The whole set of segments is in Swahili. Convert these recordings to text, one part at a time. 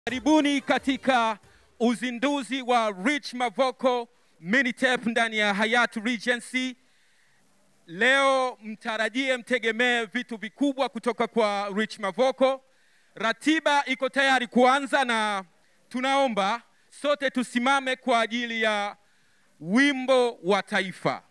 Karibuni katika uzinduzi wa Rich Mavoko Minitape ndani ya Hayat Regency. Leo mtarajie, mtegemee vitu vikubwa kutoka kwa Rich Mavoko. Ratiba iko tayari kuanza, na tunaomba sote tusimame kwa ajili ya wimbo wa taifa.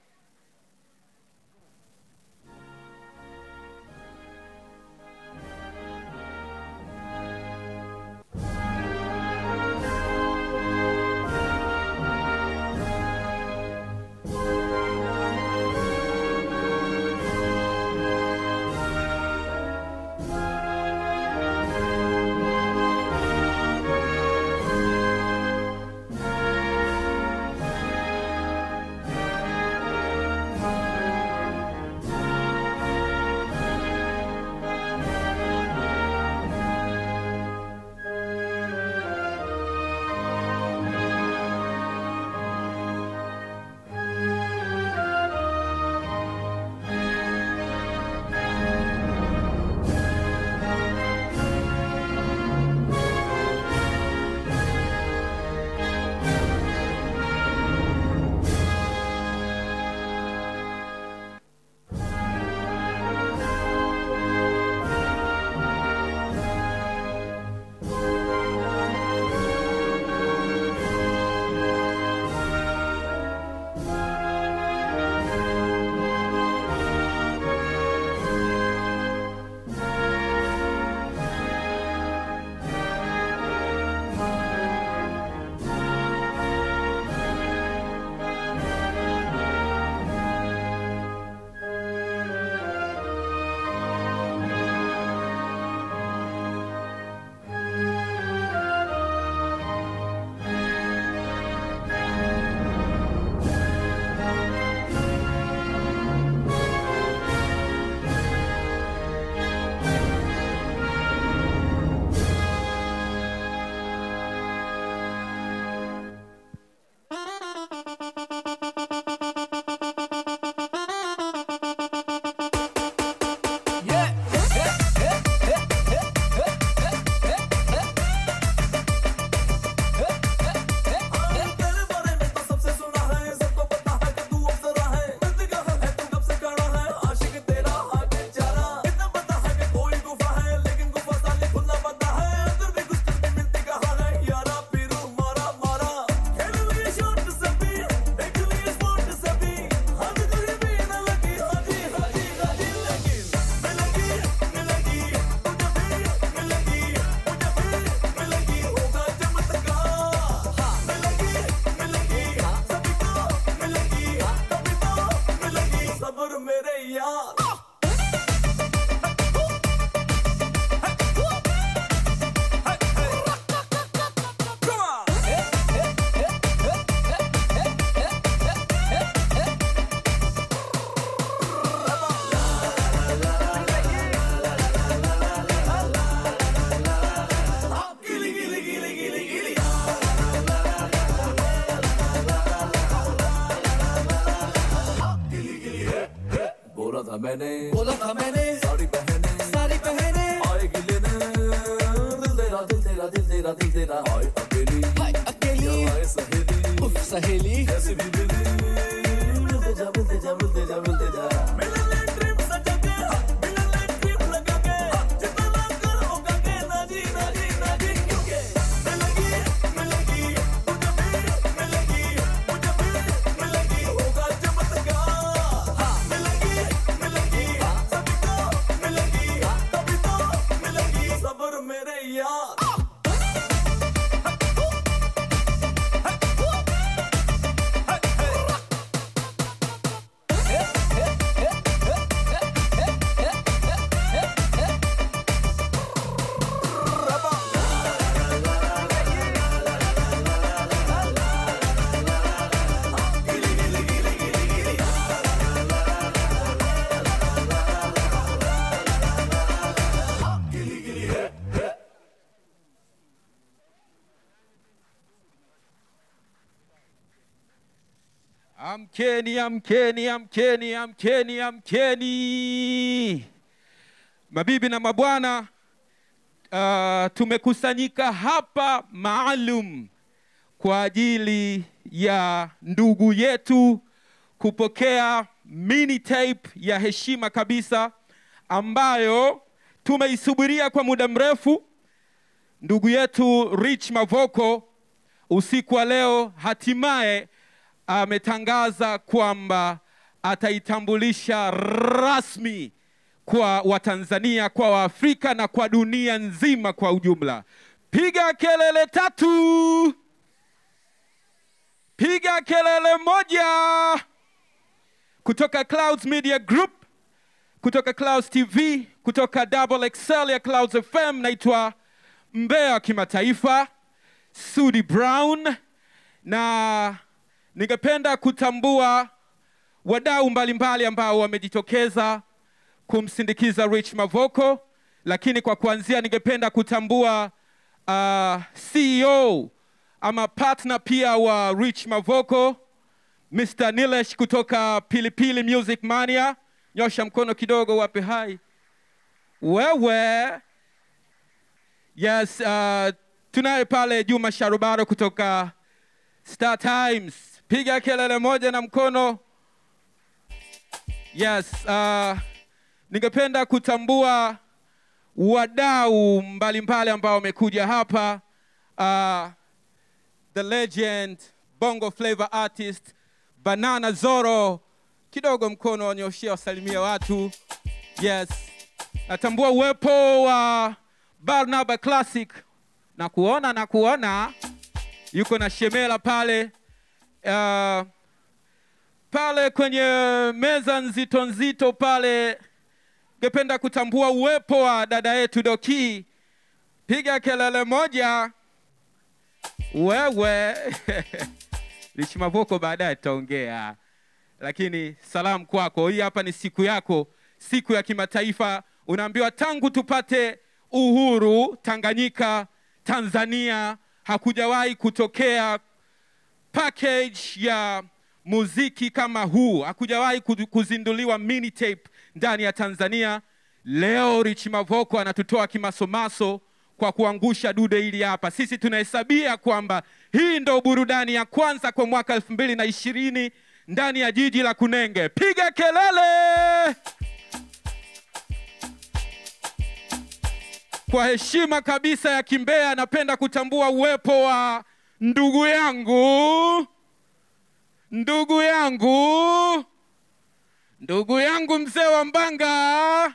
बोला था मैंने बोला था मैंने साड़ी पहने साड़ी पहने आएगी लेने दिल तेरा दिल तेरा दिल तेरा दिल तेरा आए अकेली हाय अकेली आए सहेली उफ सहेली कैसे भी मिली मिलते जा मिलते जा मिलते जा मिलते जा सबर मेरे यार Amkeni, amkeni, amkeni, amkeni, amkeni. Mabibi na mabwana, uh, tumekusanyika hapa maalum kwa ajili ya ndugu yetu kupokea mini tape ya heshima kabisa ambayo tumeisubiria kwa muda mrefu. Ndugu yetu Rich Mavoko usiku wa leo hatimaye ametangaza kwamba ataitambulisha rasmi kwa Watanzania, kwa Waafrika na kwa dunia nzima kwa ujumla. Piga kelele tatu, piga kelele moja kutoka Clouds Media Group, kutoka Clouds TV, kutoka Double Excel ya Clouds FM. Naitwa Mbea wa Kimataifa, Sudi Brown, na ningependa kutambua wadau mbalimbali ambao wamejitokeza kumsindikiza Rich Mavoko, lakini kwa kuanzia ningependa kutambua uh, CEO ama partner pia wa Rich Mavoko Mr. Nilesh kutoka Pilipili Music Mania. Nyosha mkono kidogo, wape hai. Wewe yes, uh, tunaye pale Juma Sharubaro kutoka Star Times, piga kelele moja na mkono. Yes, uh, ningependa kutambua wadau mbalimbali ambao wamekuja hapa uh, the legend bongo flavor artist banana zoro kidogo mkono wanyoshia wasalimia watu yes natambua uwepo wa barnaba classic na kuona na kuona yuko na shemela pale uh, pale kwenye meza nzito nzito pale ngependa kutambua uwepo wa dada yetu doki piga kelele moja wewe Rich Mavoko baadaye tutaongea, lakini salamu kwako. Hii hapa ni siku yako, siku ya kimataifa. Unaambiwa tangu tupate uhuru Tanganyika, Tanzania hakujawahi kutokea package ya muziki kama huu, hakujawahi kudu- kuzinduliwa mini tape ndani ya Tanzania. Leo Rich Mavoko anatutoa kimasomaso kwa kuangusha dude hili hapa. Sisi tunahesabia kwamba hii ndo burudani ya kwanza kwa mwaka elfu mbili na ishirini ndani ya jiji la Kunenge. Piga kelele kwa heshima kabisa ya Kimbea. Napenda kutambua uwepo wa ndugu yangu, ndugu yangu, ndugu yangu mzee wa Mbanga,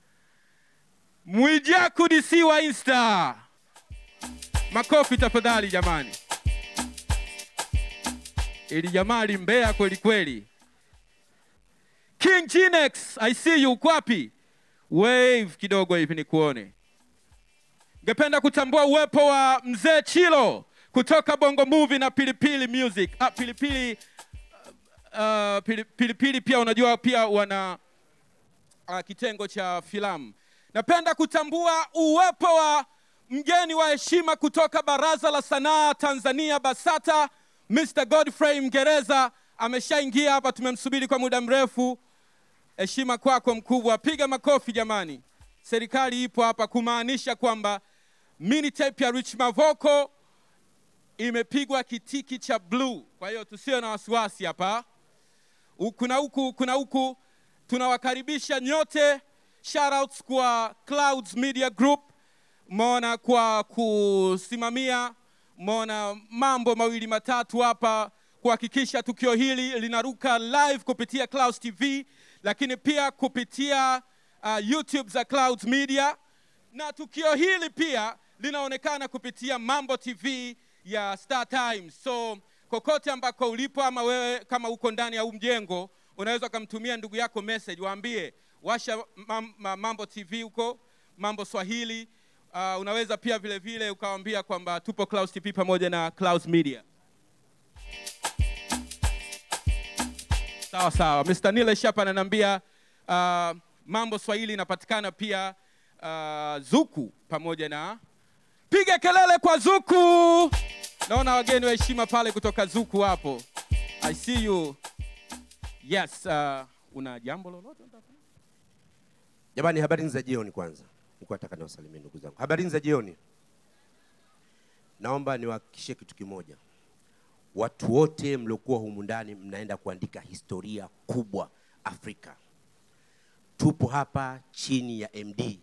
Mwijaku DC wa Insta. Makofi tafadhali jamani, ili jamaa limbea kweli kweli. King Ginex, I see you, uko wapi? Wave kidogo hivi nikuone. Ngependa kutambua uwepo wa mzee Chilo kutoka Bongo Movie na Pilipili Music. Ah, Pilipili uh, pili, Pilipili pia unajua pia wana uh, kitengo cha filamu. Napenda kutambua uwepo wa mgeni wa heshima kutoka Baraza la Sanaa Tanzania BASATA, Mr. Godfrey Mgereza ameshaingia hapa, tumemsubiri kwa muda mrefu. Heshima kwako mkubwa, piga makofi jamani. Serikali ipo hapa kumaanisha kwamba mini tape ya Rich Mavoko imepigwa kitiki cha blue. Kwa hiyo tusiwe na wasiwasi hapa, huku na huku, huku na huku. Tunawakaribisha nyote, shoutouts kwa Clouds Media Group, mona kwa kusimamia mona mambo mawili matatu hapa kuhakikisha tukio hili linaruka live kupitia Clouds TV, lakini pia kupitia uh, YouTube za Clouds Media, na tukio hili pia linaonekana kupitia Mambo TV ya Star Times. So kokote ambako ulipo, ama wewe kama uko ndani ya huu mjengo, unaweza ukamtumia ndugu yako message, waambie washa mam, ma- Mambo TV huko, Mambo Swahili. Uh, unaweza pia vile vile ukawaambia kwamba tupo Clouds TV pamoja na Clouds Media. Sawa sawa. Mr. Nilesh hapa ananiambia uh, Mambo Swahili inapatikana pia uh, Zuku pamoja na piga kelele kwa Zuku. Naona wageni wa heshima pale kutoka Zuku hapo. I see you. Yes, uh, una jambo lolote? unataka? Jamani, habari za jioni kwanza. nilikuwa nataka niwasalimie ndugu zangu. Habari za jioni. Naomba niwahakikishie kitu kimoja, watu wote mliokuwa humu ndani mnaenda kuandika historia kubwa Afrika. Tupo hapa chini ya MD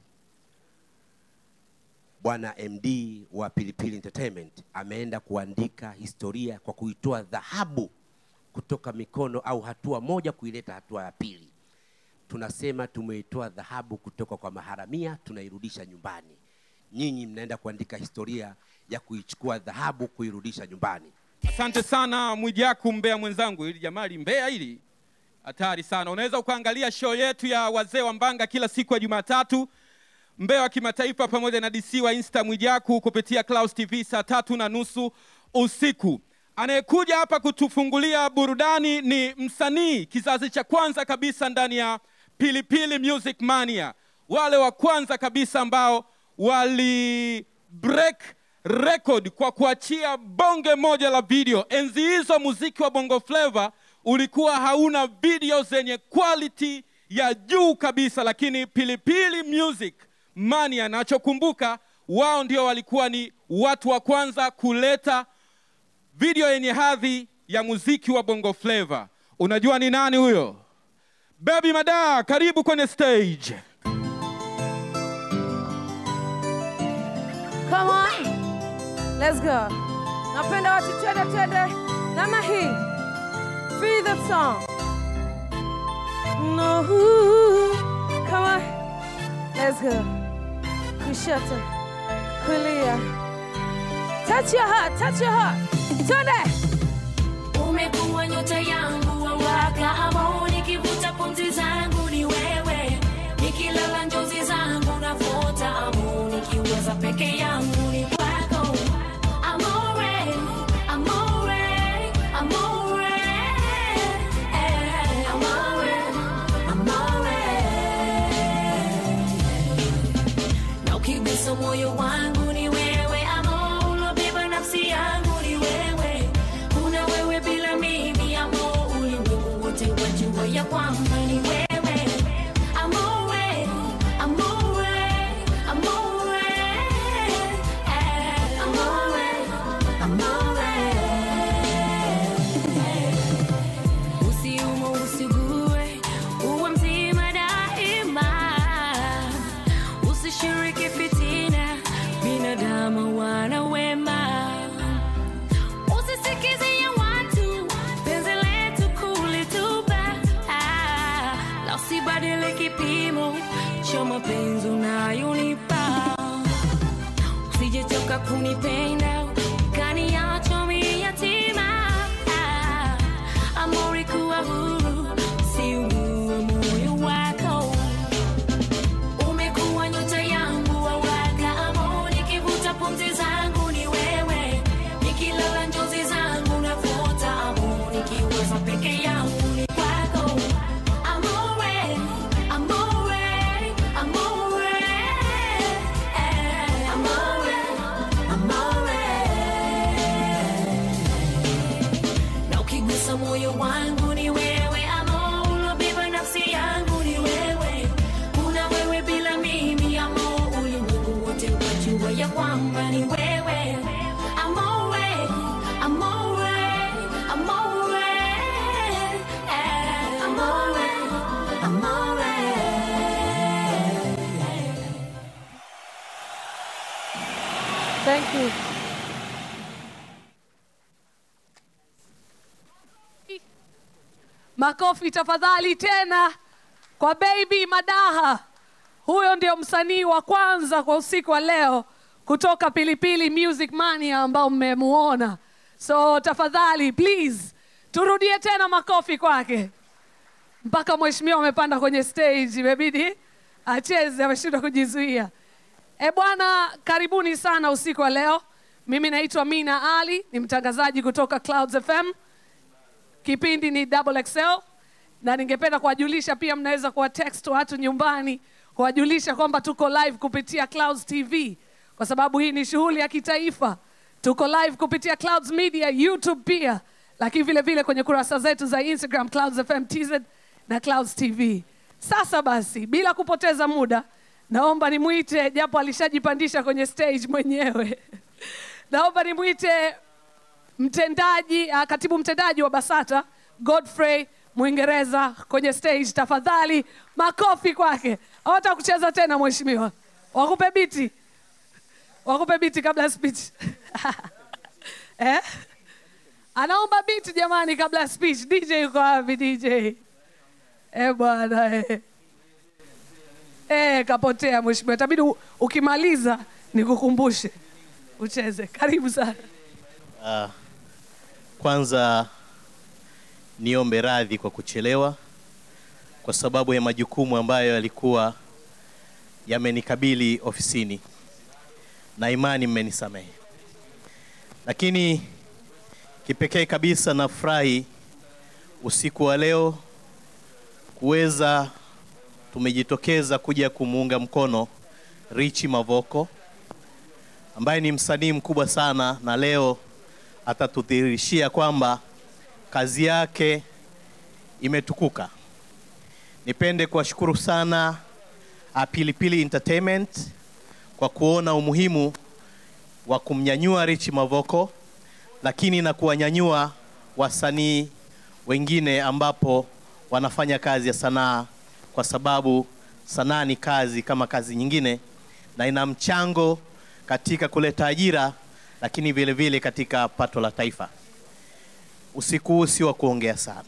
bwana MD wa Pilipili Entertainment ameenda kuandika historia kwa kuitoa dhahabu kutoka mikono au hatua moja kuileta hatua ya pili. Tunasema tumeitoa dhahabu kutoka kwa maharamia tunairudisha nyumbani. Nyinyi mnaenda kuandika historia ya kuichukua dhahabu kuirudisha nyumbani. Asante sana Mwijaku, mbea mwenzangu. Hili jamali mbea hili hatari sana. Unaweza ukaangalia show yetu ya wazee wa Mbanga kila siku ya Jumatatu, mbea wa kimataifa pamoja na DC wa Insta Mwijaku kupitia Clouds TV saa tatu na nusu usiku. Anayekuja hapa kutufungulia burudani ni msanii kizazi cha kwanza kabisa ndani ya Pilipili Music Mania, wale wa kwanza kabisa ambao wali break record kwa kuachia bonge moja la video. Enzi hizo muziki wa Bongo Flava ulikuwa hauna video zenye quality ya juu kabisa, lakini Pilipili Music Mania, nachokumbuka wao ndio walikuwa ni watu wa kwanza kuleta video yenye hadhi ya muziki wa Bongo Flava. Unajua ni nani huyo? Baby Mada, karibu kwenye stage. Come on. Let's go. Napenda watu twende twende namna hii. Feel the song. No. Come on. Let's go. Kushoto. Kulia. Touch your heart, touch your heart. Twende. umekuwa nyota yangu wawaka ambao nikivuta pumzi zangu ni wewe nikilala njozi zangu nafuta amu nikiwaza peke yangu ni kwako amore amore amore eh, amore amore na ukigusa moyo wangu ni wewe amo ulobeba nafsi yangu ni wewe kuna wewe bila mimi amo ulimwengu wote wajua ya kwamba ni wewe amore amore amore eh, amore amore usiumo usigue uwe mzima daima usishiriki fitina binadamu wana wema usisikize ya watu penzi letu kulitupa ah, la usibadili kipimo cha mapenzi unayonipa usijechoka kunipenda kaniacho mi yatima ah, amori kuwa huru siugue moyo wako umekuwa nyota yangu wawaka amo nikivuta pumzi zangu ni wewe nikilala njozi zangu nafuta amo nikiwaza peke yangu ni kwako amore amore amore eh, amore amore na ukigusa moyo wangu ni wewe amo ulobeba nafsi yangu ni wewe kuna wewe bila mimi amo ulimwengu wote wajua ya kwamba ni wewe amore amore amore eh, amore amore Thank you. Makofi tafadhali tena kwa Baby Madaha. Huyo ndio msanii wa kwanza kwa usiku wa leo kutoka Pilipili Music Mania ambao mmemuona. So tafadhali please turudie tena makofi kwake. Mpaka mheshimiwa amepanda kwenye stage, imebidi acheze, ameshindwa kujizuia. E bwana, karibuni sana usiku wa leo. Mimi naitwa Mina Ali, ni mtangazaji kutoka Clouds FM. Kipindi ni Double XL na ningependa kuwajulisha pia, mnaweza kuwa text watu nyumbani kuwajulisha kwamba tuko live kupitia Clouds TV kwa sababu hii ni shughuli ya kitaifa. Tuko live kupitia Clouds Media, YouTube pia, lakini vile vile kwenye kurasa zetu za Instagram Clouds FM TZ na Clouds TV. Sasa basi, bila kupoteza muda, naomba nimwite japo alishajipandisha kwenye stage mwenyewe naomba nimwite mtendaji uh, katibu mtendaji wa basata godfrey mwingereza kwenye stage tafadhali makofi kwake awata kucheza tena mheshimiwa wakupe biti wakupe biti kabla ya speech eh? anaomba biti jamani kabla ya speech dj yuko wapi dj eh bwana eh. Eh, kapotea mheshimiwa itabidi u- ukimaliza nikukumbushe ucheze karibu sana Uh, kwanza niombe radhi kwa kuchelewa kwa sababu ya majukumu ambayo yalikuwa yamenikabili ofisini, na imani mmenisamehe. Lakini kipekee kabisa nafurahi usiku wa leo kuweza tumejitokeza kuja kumuunga mkono Richi Mavoko ambaye ni msanii mkubwa sana na leo atatudhihirishia kwamba kazi yake imetukuka. Nipende kuwashukuru sana uh, Pilipili Entertainment kwa kuona umuhimu wa kumnyanyua Rich Mavoko, lakini na kuwanyanyua wasanii wengine ambapo wanafanya kazi ya sanaa, kwa sababu sanaa ni kazi kama kazi nyingine na ina mchango katika kuleta ajira, lakini vile vile katika pato la taifa. Usiku huu si wa kuongea sana.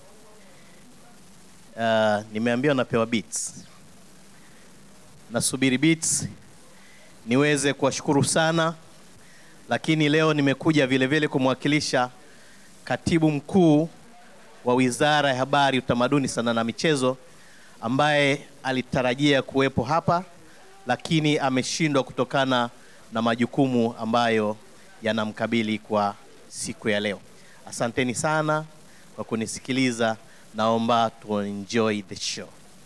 Uh, nimeambiwa napewa beats. Nasubiri beats niweze kuwashukuru sana, lakini leo nimekuja vile vile kumwakilisha katibu mkuu wa Wizara ya Habari, Utamaduni, Sanaa na Michezo ambaye alitarajia kuwepo hapa lakini ameshindwa kutokana na majukumu ambayo yanamkabili kwa siku ya leo. Asanteni sana kwa kunisikiliza. Naomba tu enjoy the show.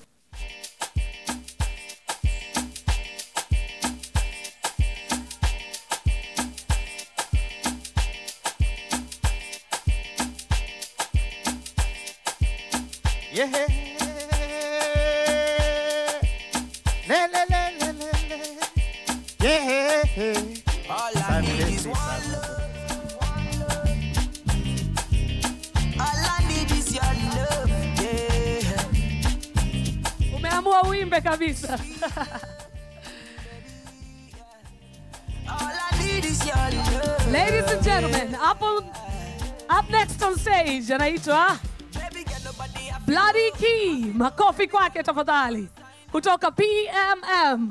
Yeah. Le, le, le, le, le, le. Yeah. All I need is one love. All I need is your love. Yeah. umeamua uimbe kabisa All I need is your love. ladies and gentlemen up, on, up next on stage anaitwa Baby, get nobody up. bloody key makofi kwake tafadhali kutoka pmm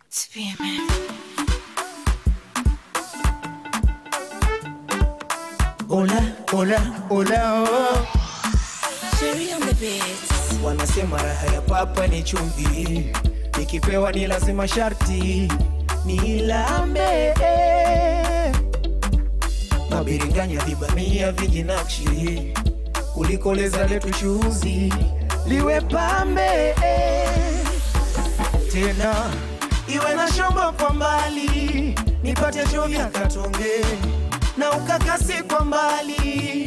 Hola, hola, hola, oh. Sherry on the beats. Wanasema raha ya papa ni chumvi, nikipewa ni lazima sharti nilambe. Mabiringanya vibamia vijinakshi, kulikoleza letu chuzi liwe pambe tena iwe na shombo kwa mbali, nipate chovya katonge na ukakasi kwa mbali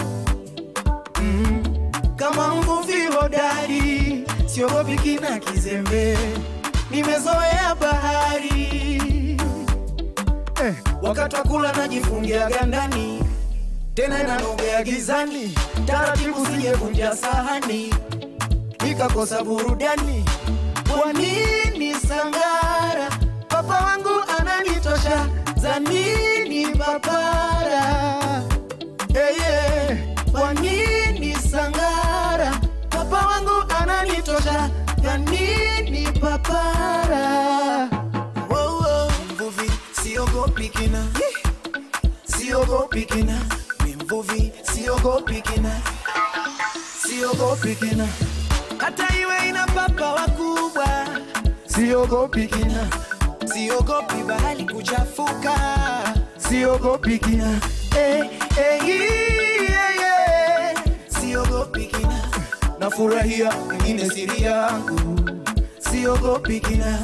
kama mvuvi hodari, siogopi kina kizembe, nimezoea bahari eh, wakati wa kula najifungia gandani, tena nanogea gizani, taratibu sijevunja sahani, nikakosa burudani. Kwa nini sangara? Papa wangu ananitosha, za nini papara? Hey, yeah. Kwa nini sangara? Papa wangu ananitosha, ya nini papara? Wow, wow. Mvuvi siogopi kina, siogopi kina, ni mvuvi siogopi kina, siogopi kina, hata iwe ina papa wakubwa, siogopi kina, siogopi bahari kuchafuka, siogopi kina, eh, eh, yeah, yeah. siogopi kina, nafurahia wengine siri yangu, siogopi kina.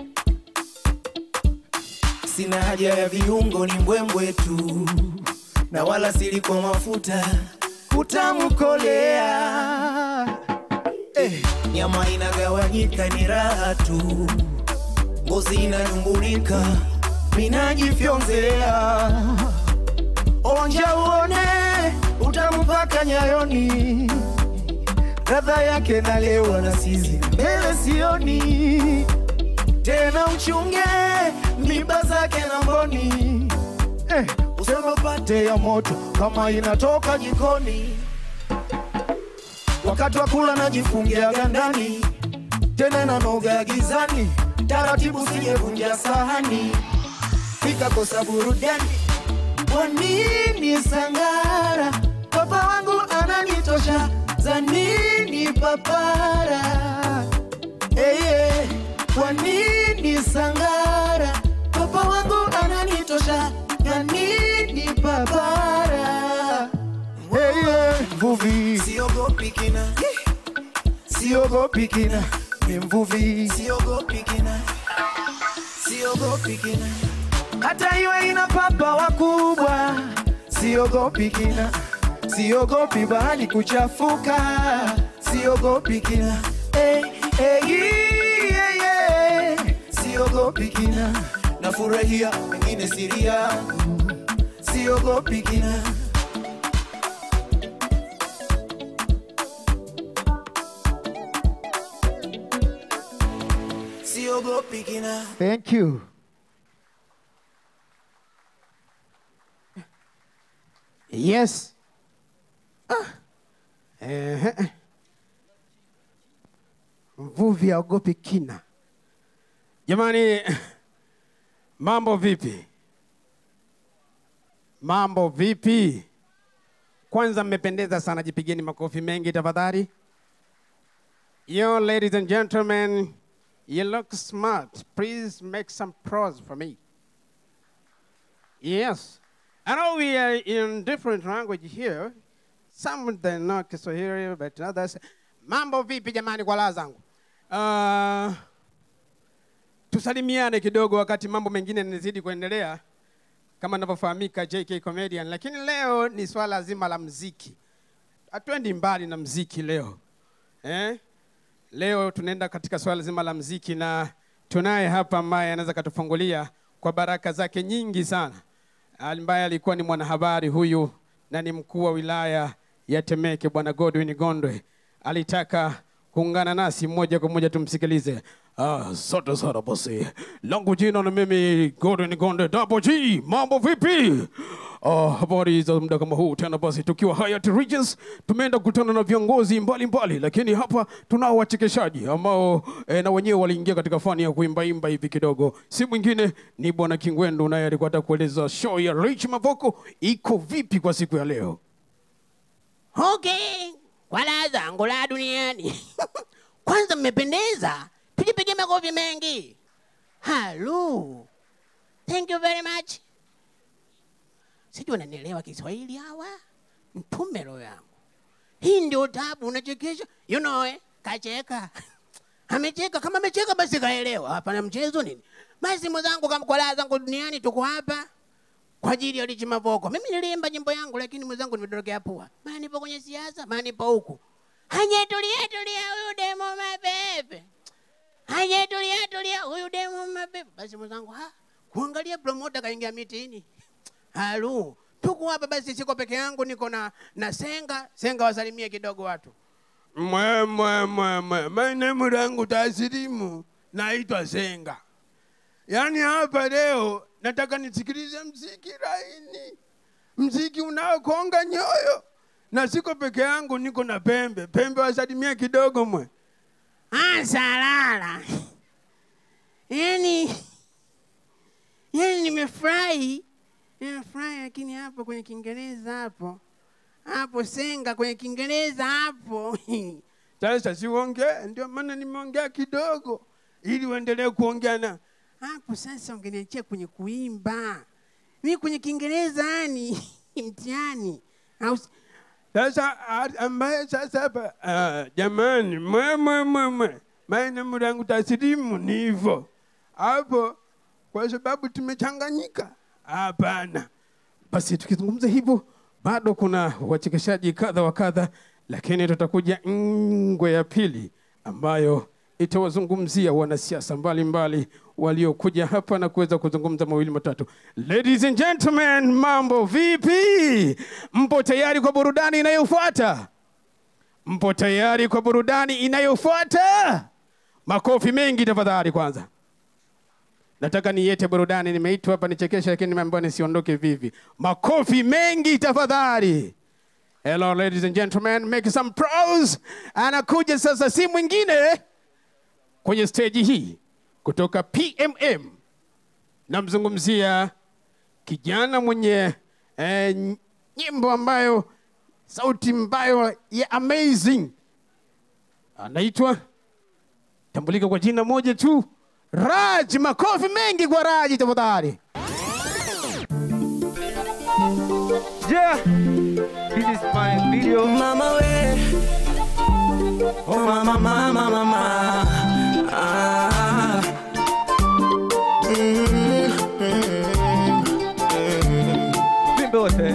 Sina haja ya viungo, ni mbwembwe tu, na wala sili kwa mafuta utamkolea eh, nyama inagawanyika ni raha tu ngozi inanyumbulika minajifyonzea onja uone utampaka nyayoni radha yake nalewa na sizi mbele sioni tena uchunge mimba zake na mboni eh, usemapate ya moto kama inatoka jikoni wakati wa kula najifungia gandani tena nanoga gizani taratibu sijevunja sahani nikakosa burudani kwa nini sangara papa wangu ananitosha za nini papara hey, hey. kwa nini sangara papa wangu ananitosha ya nini papara hey, hey. mvuvi siogopi kina siogopi kina ni mvuvi siogopi kina siogopi kina hata iwe ina papa wakubwa siogopi kina siogopi bahari kuchafuka siogopi kina hey, hey, yeah, yeah. siogopi kina nafurahia wengine siri yangu siogopi kina siogopi kina Thank you. Yes. Ah. Eh. Mvuvi aogopi kina. Jamani, mambo vipi? Mambo vipi? Kwanza mmependeza sana, jipigeni makofi mengi tafadhali. Yo, ladies and gentlemen, you look smart. Please make some pros for me. Yes. I know we are in different language here. Some of them not Kiswahili, but others. Mambo vipi jamani kwa laa zangu? Uh, tusalimiane kidogo wakati mambo mengine yanazidi kuendelea kama inavyofahamika JK Comedian, lakini leo ni swala zima la mziki. Hatuendi mbali na mziki leo eh? Leo tunaenda katika swala zima la mziki na tunaye hapa ambaye anaweza katufungulia kwa baraka zake nyingi sana, ambaye alikuwa ni mwanahabari huyu na ni mkuu wa wilaya ya Temeke, Bwana Godwin Gondwe alitaka kuungana nasi moja kwa moja, tumsikilize. Ah, Asante sana basi, langu jina na mimi Godwin Gondwe Double G. Mambo vipi? Ah, habari za muda kama huu tena basi, tukiwa Hyatt Regency tumeenda kukutana na viongozi mbalimbali, lakini hapa tunao wachekeshaji ambao eh, na wenyewe waliingia katika fani ya kuimbaimba hivi kidogo. Si mwingine ni bwana Kingwendu, naye alikuwa ataka kueleza show ya Rich Mavoko iko vipi kwa siku ya leo. Okay, kwa raha zangu la duniani. Kwanza mmependeza, tujipige makofi mengi. Hello. Thank you very much. Sijui unanielewa Kiswahili hawa? Mtume roho yangu. Hii ndio tabu unachekesha. You know eh, kacheka. Amecheka kama amecheka basi kaelewa. Hapana mchezo nini? Basi mwenzangu kama kwa raha zangu duniani tuko hapa kwa ajili ya Rich Mavoko. Mimi niliimba nyimbo yangu, lakini mwenzangu nimedondokea pua. Maana nipo kwenye siasa, maana nipo huku. Hanye tulia tulia, huyu demo mapepe. Hanye tulia tulia, huyu demo mapepe. Basi mwenzangu, ha, kuangalia promoter kaingia mitini. Halu, tuko hapa basi, siko peke yangu, niko na na Senga. Senga wasalimie kidogo watu. Mwe, mwe, mwe, mwe. My name langu tasilimu naitwa Senga. Yaani hapa leo nataka nisikilize mziki laini, mziki unaokonga nyoyo, na siko peke yangu, niko na Pembe. Pembe wasalimia kidogo mwe. Ah, salala. Yani, yani nimefurahi, nimefurahi, lakini hapo kwenye Kiingereza hapo hapo Senga kwenye Kiingereza hapo Sasa siongee, ndio maana nimeongea kidogo ili uendelee kuongea na hapo sasa ungeniachia kwenye kuimba. Mimi kwenye Kiingereza yani mtihani. Au sasa a- ambaye sasa hapa ah, jamani, mwe mwe mwe mwe, maana mlangu taslimu ni hivyo hapo, kwa sababu tumechanganyika. Hapana, Basi tukizungumza hivyo, bado kuna wachekeshaji kadha wa kadha, lakini tutakuja ngwe ya pili ambayo itawazungumzia wanasiasa mbalimbali waliokuja hapa na kuweza kuzungumza mawili matatu. Ladies and gentlemen, mambo vipi? Mpo tayari kwa burudani inayofuata? Mpo tayari kwa burudani inayofuata? Makofi mengi tafadhali kwanza. Nataka niete burudani, nimeitwa hapa nichekeshe, lakini nimeambiwa nisiondoke vivi. Makofi mengi tafadhali. Hello ladies and gentlemen, make some pros. Anakuja sasa si mwingine kwenye stage hii kutoka PMM. Namzungumzia kijana mwenye eh, nyimbo ambayo sauti ambayo ya amazing, anaitwa tambulika kwa jina moja tu, Raj. Makofi mengi kwa Raj tafadhali. Yeah, this is my video. Mama we, oh mama mama mama. Ah. Mm, mm, mm. Vimbe wote.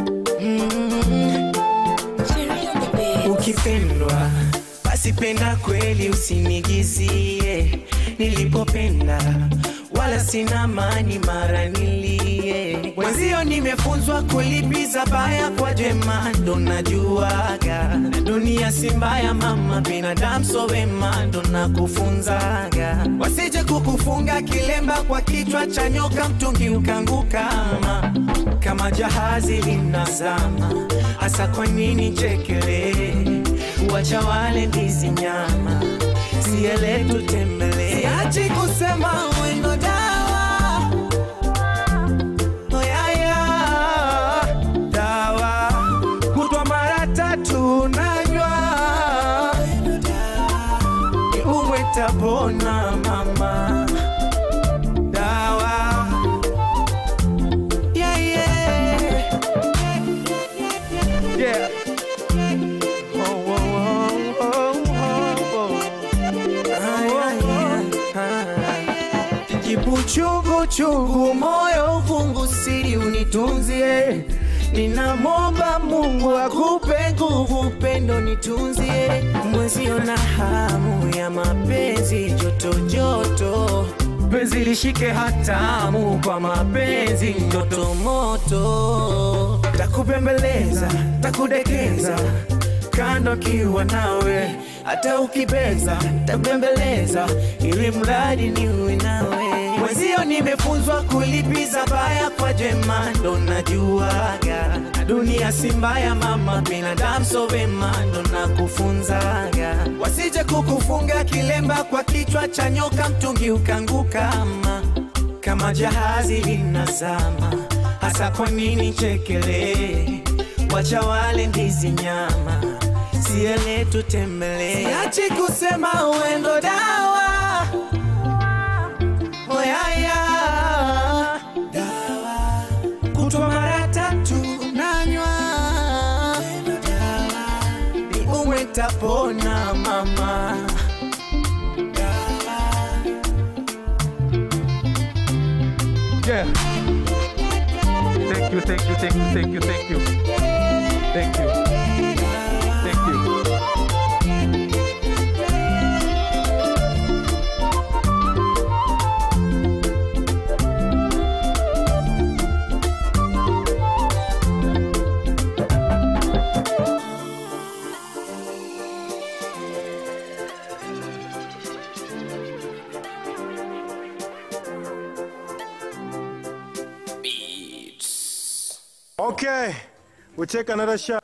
Ukipendwa basi penda kweli, usinigizie nilipopenda, wala sina mani mara nilie. Mwenzio nimefunzwa kulipiza baya kwa jema, ndo najuaga na dunia si mbaya mama, binadamu so wema, ndo nakufunzaga. Wasije kukufunga kilemba kwa kichwa cha nyoka, mtungi ukanguka ama kama jahazi linazama. Hasa kwa nini chekele wacha wale ndizi nyama, siele tutembele, siachi kusema wendo dawa Oh, yeah, yeah. dawa kutwa mara tatu nanywa umwe tapona mama dawa yeah, yeah. Yeah. Oh, oh, oh, oh, oh, Jibu chungu chungu, moyo ufungu, siri unitunzie. Ninamwomba Mungu akupe nguvu, pendo nitunzie. Mwezio na hamu ya mapenzi, joto joto, penzi lishike hatamu kwa mapenzi, ndoto moto, takupembeleza, takudekeza kando kiwa nawe, hata ukibeza tabembeleza, ili mradi niwe nawe. Mwenzio nimefunzwa kulipiza baya kwa jema, ndo najuaga na dunia si mbaya mama, binadamu so wema, ndo nakufunzaga. Wasije kukufunga kilemba kwa kichwa cha nyoka, mtungi ukanguka ama kama jahazi linazama. Hasa kwa nini chekele wacha wale ndizi nyama, siele tutembele, siachi kusema uendo dawa oyaya dawa kutwa mara tatu nanywa ni umwe tapona mama Yeah. Thank you, thank you, thank you, thank you, thank you. Thank you. Thank you. Okay, we take another shot.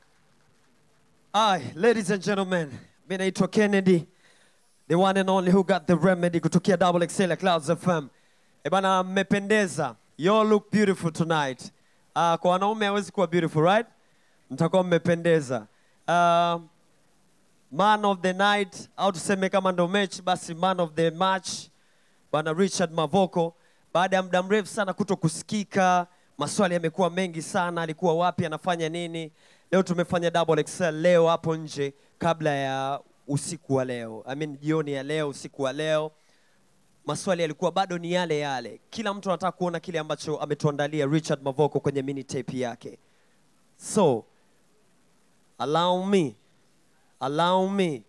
Aye, ladies and gentlemen, mi naitwa Kennedy, the one and only who got the remedy kutokea Double XL ya Clouds FM. E bana, mmependeza. You all look beautiful tonight. Uh, kwa wanaume hawezi kuwa beautiful, right? Mtakuwa mmependeza. Uh, man of the night au tuseme kama ndo mechi basi man of the match bwana Richard Mavoko, baada ya muda mrefu sana kuto kusikika, maswali yamekuwa mengi sana, alikuwa wapi, anafanya nini? Leo tumefanya double XL leo hapo nje kabla ya usiku wa leo, I mean jioni ya leo, usiku wa leo. maswali yalikuwa bado ni yale yale. Kila mtu anataka kuona kile ambacho ametuandalia Richard Mavoko kwenye mini tape yake. So, allow me, allow me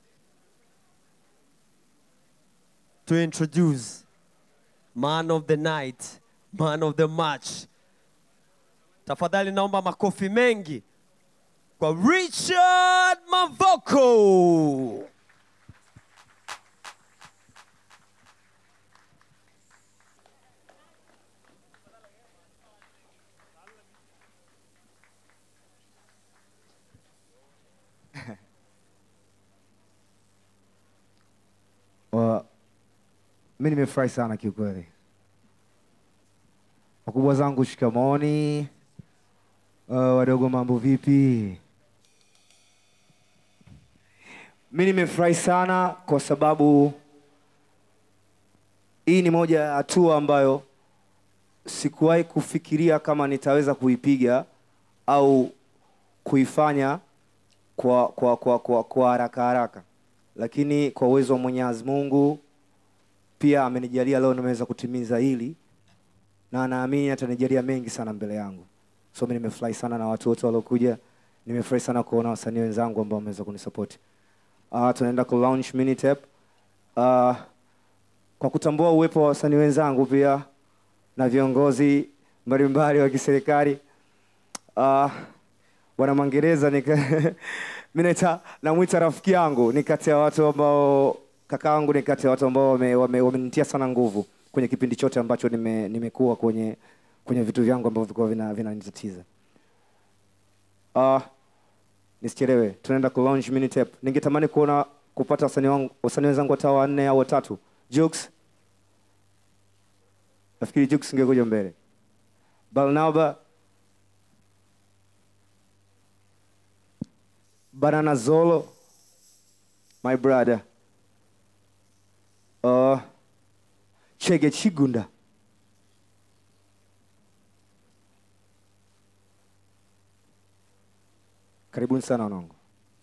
to introduce man of the night, man of the match. Tafadhali naomba makofi mengi kwa Richard Mavoko. Wa- mi nimefurahi sana kiukweli. Wakubwa zangu shikamoni. Uh, wadogo mambo vipi? Mi nimefurahi sana kwa sababu hii ni moja ya hatua ambayo sikuwahi kufikiria kama nitaweza kuipiga au kuifanya kwa, kwa, kwa, kwa, kwa haraka haraka, lakini kwa uwezo wa Mwenyezi Mungu pia amenijalia leo nimeweza kutimiza hili, na naamini atanijalia mengi sana mbele yangu. So mimi nimefurahi sana na watu wote waliokuja, nimefurahi sana kuona wasanii wenzangu ambao wameweza kunisupport. Uh, tunaenda ku launch mini tape uh, kwa kutambua uwepo wa wasanii wenzangu pia na viongozi mbalimbali wa kiserikali uh, bwana Mangereza nika mimi naita namwita rafiki yangu, ni kati ya watu ambao kakaangu, ni kati ya watu ambao wamenitia wame, wamenitia sana nguvu kwenye kipindi chote ambacho nime, nimekuwa kwenye kwenye vitu vyangu ambavyo vilikuwa vina vinanitatiza. Uh, nisichelewe, tunaenda ku launch mini tape. Ningetamani kuona kupata wasanii wangu wasanii wenzangu hata wanne au watatu. Jux, nafikiri Jux ingekuja mbele. Barnaba, Banana Zolo, my brother. Uh, Chege Chigunda. Karibuni sana wanangu.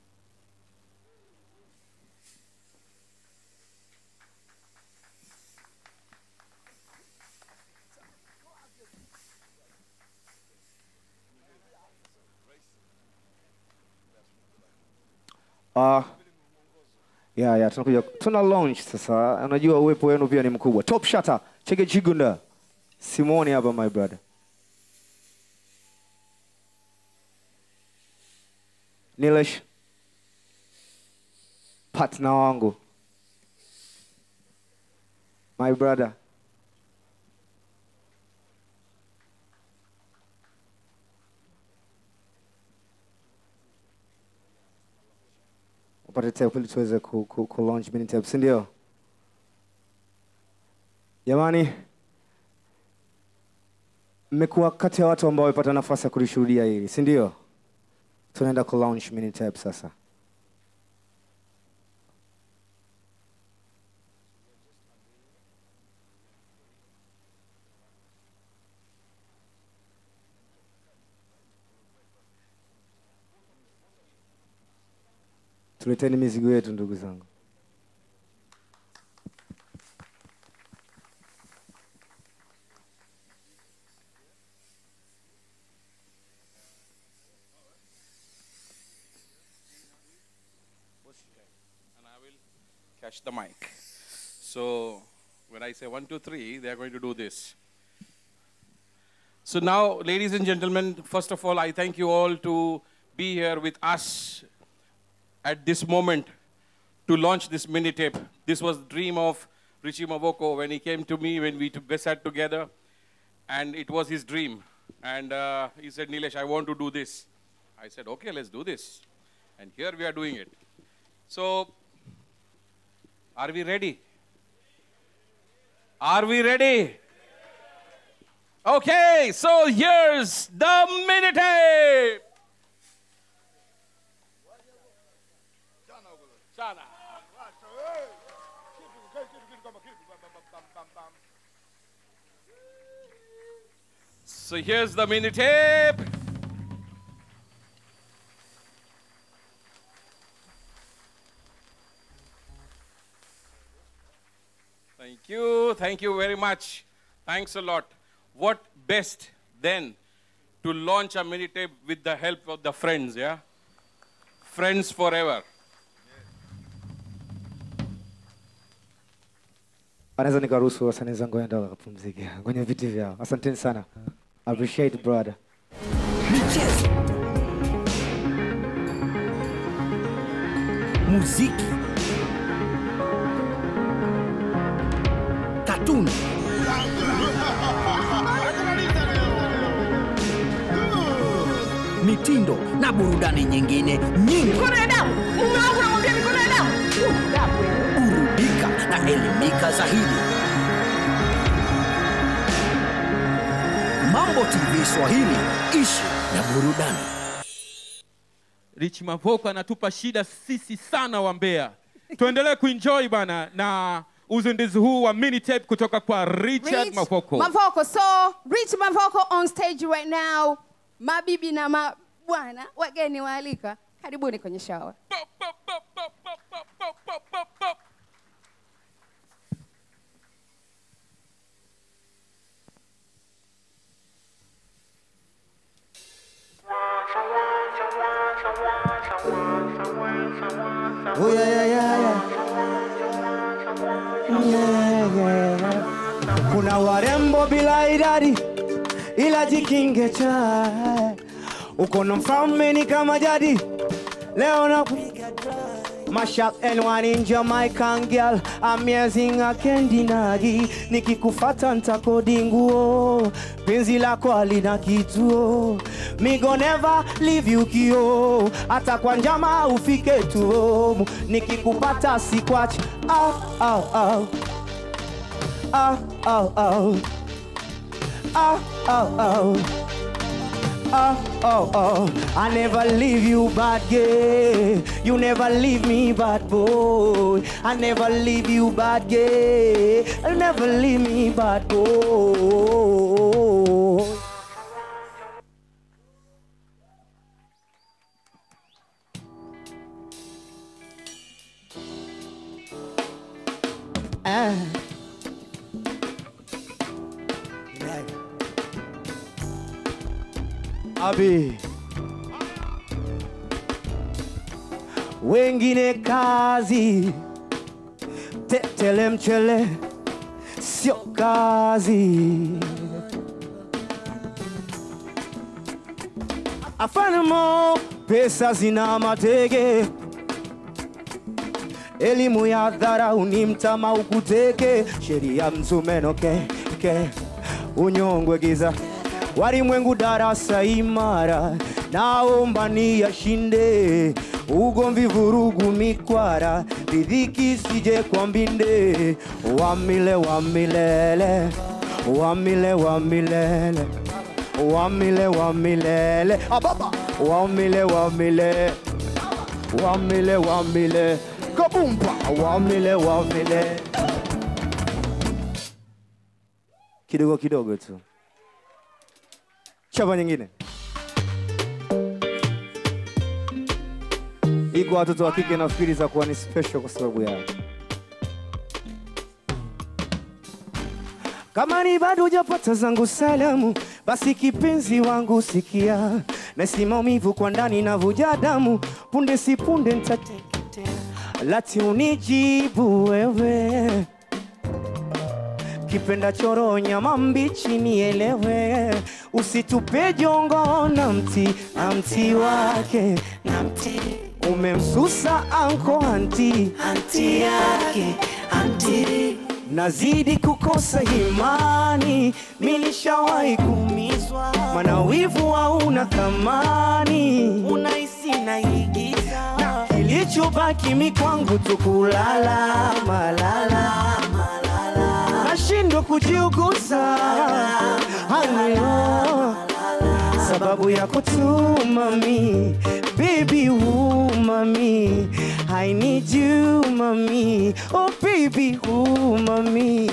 Uh, yeah, yeah, tunakuja tuna launch sasa. Unajua uwepo wenu pia ni mkubwa. Top Shutter, Chege Chigunda. Simoni hapa my brother. Nilesh partner wangu my brother upate tape ili tuweze ku, ku, ku launch mini tape, si ndio? Jamani, mmekuwa kati ya watu ambao wamepata nafasi ya kulishuhudia hili, si ndio? Tunaenda ku launch mini tape sasa. Tuleteni mizigo yetu ndugu zangu. and I will catch the mic. So when I say one, two, three, they are going to do this. So now, ladies and gentlemen, first of all, I thank you all to be here with us at this moment to launch this mini tape. This was the dream of Richie Mavoko when he came to me, when we t- sat together, and it was his dream. And uh, he said, Nilesh, I want to do this. I said, okay, let's do this. And here we are doing it. So, are we ready? Are we ready? Okay, so here's the mini tape. So here's the mini tape. Thank you. Thank you very much. Thanks a lot. What best then to launch a mini tape with the help of the friends, yeah? Friends forever. Anaweza nikaruhusu wasanii wenzangu waende wakapumzike kwenye viti vyao. Asanteni sana. Appreciate brother. michezo, muziki, katuni, mitindo na burudani nyingine nyingi. Mikono ya damu. Mume wangu namwambia mikono ya damu. Uh, damu wewe. Burudika na elimika zaidi. Mambo TV Swahili, ishi na burudani. Rich Mavoko anatupa shida sisi sana wa Mbeya. Tuendelee kuenjoy bana na uzinduzi huu wa mini tape kutoka kwa Richard Rich Mavoko. Mavoko. So, Rich Mavoko on stage right now. Mabibi na mabwana, wageni waalika, karibuni kwenye shawa. Oh yeah, yeah, yeah, yeah. Yeah, yeah, yeah. Kuna warembo bila idadi ila jikinge cha uko na mfalme ni kama jadi leo na Mashup and one in Jamaican girl Amazing I can't deny Nikikufata ntakodi nguo Penzi lako halina kituo Me go never leave you kio Hata kwa njama ufike tu home Nikikupata sikwachi Au, au, au Au, au, au Au, au, au Oh, oh, oh, I never leave you, bad girl. You never leave me, bad boy. I never leave you, bad girl. I'll never leave me, bad boy. Ah. Abi. Wengine kazi tetele mchele sio kazi. Afanamo pesa zina matege, elimu ya dharau ni mtama ukuteke, sheria mzumeno ke, ke unyongwe giza walimwengu darasa imara, naomba niyashinde ugomvi, vurugu, mikwara, ridhiki sije kwa mbinde, wamile wamilele, wamile wamilele, wamile wamilele, ababa, wamile wamile, wamile wamile, kabumba, wamile wamile, kidogo kidogo tu chapa nyingine iko watoto wa kike nafikiri za kuwa ni special kwa sababu yao kama ni bado hujapata zangu salamu basi kipenzi wangu sikia nasi maumivu kwa ndani na vuja damu punde si punde ntateketea lati unijibu wewe kipenda choro nyama mbichi nielewe usitupe jongo na mti na mti wake na mti umemsusa anko anti anti yake anti nazidi kukosa imani milishawahi kumizwa mana wivu hauna thamani unahisi naigiza na kilichobaki mikwangu tukulala malala nashindwa kujiuguza hanilo sababu ya kutumami baby umami I need you mami oh baby umami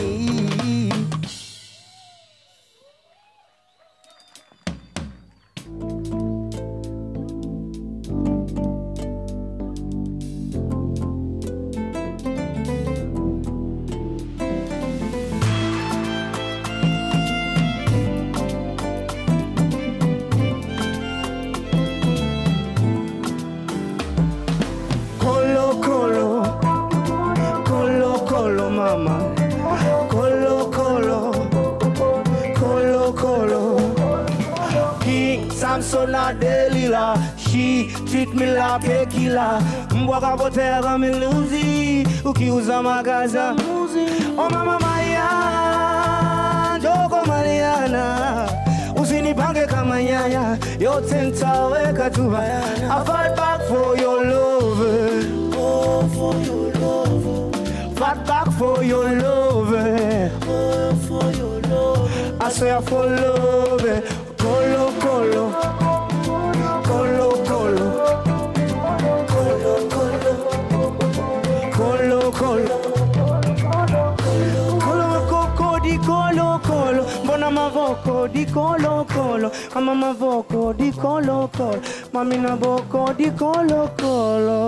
Kolo Kolo, Kolo Kolo. King Samson na Delila, she treat me like a killer. Mbwa kapotea kama miluzi, ukiuza magaza Oh mama Maria, Joko Mariana, usinipange kama nyanya, yote nitaweka tu bayana. I fight back for your love, oh for your love, fight back for your love, oh for your love. I swear for love, colo colo, colo colo, colo colo, colo colo. Kolo makoko di kolo kolo Mbona mavoko di kolo kolo Kama mavoko di kolo kolo Mami na boko di kolo kolo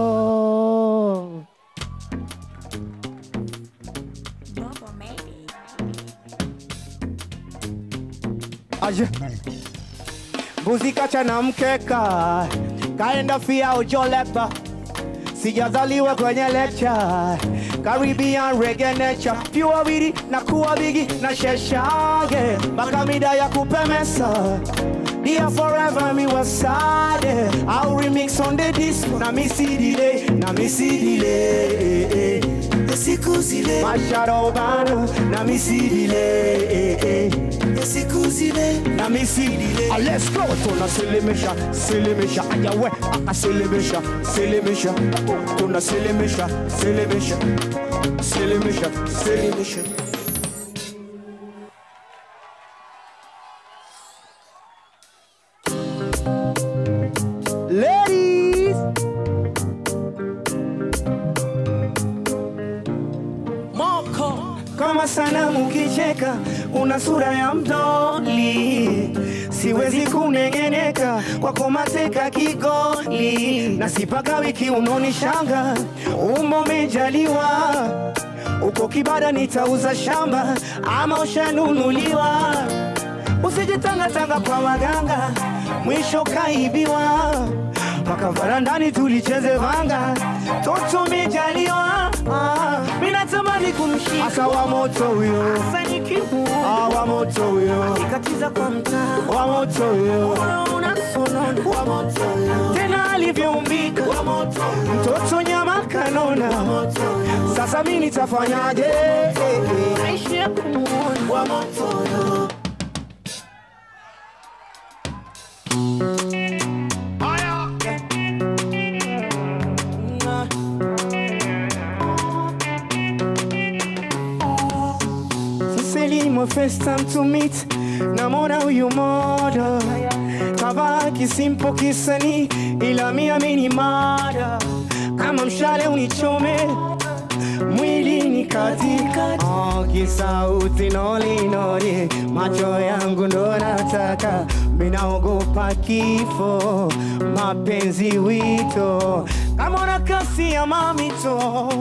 Aje Mbuzi kacha na mkeka Kaenda fia ujoleba Sijazaliwa kwenye lecture Caribbean reggae nature Pure widi na kuwa bigi na sheshage Mpaka mida ya kupemesa Dear forever mi wasade I'll remix on the disc Na mi si delay Na mi si delay Siku zile Masharo bana Na mi si delay Siku zile Na mi si delay Ah, Let's go Tuna silimisha Silimisha Ayawe Aka silimisha Silimisha Tuna silimisha Silimisha Silimisha Silimisha Ladies Moko kama sanamu kicheka, una sura ya mdoli, siwezi kunengeneka kwako mateka kigoli, na sipaka wiki unonishanga, umbo umejaliwa uko kibada, nitauza shamba ama ushanunuliwa, usijitangatanga kwa waganga, mwisho kaibiwa mpaka varandani tulicheze vanga, toto umejaliwa ah, mimi natamani kumshika asa wa moto huyo, asa nikimuona ah, wa moto huyo, akikatiza kwa mtaa wa moto huyo, unasonona wa moto huyo, tena alivyoumbika wa moto mtoto nyama kanona wa moto sasa mimi nitafanyaje? Aishi ya kumuona wa moto huyo Siseli my first time to meet namona huyu moda kavaa kisimpo kisani ila mi amini mada kama mshale unichome mwili ni katika oh, kisauti nolinoli macho yangu ndo nataka minaogopa kifo mapenzi wito kama una kasi ya mamito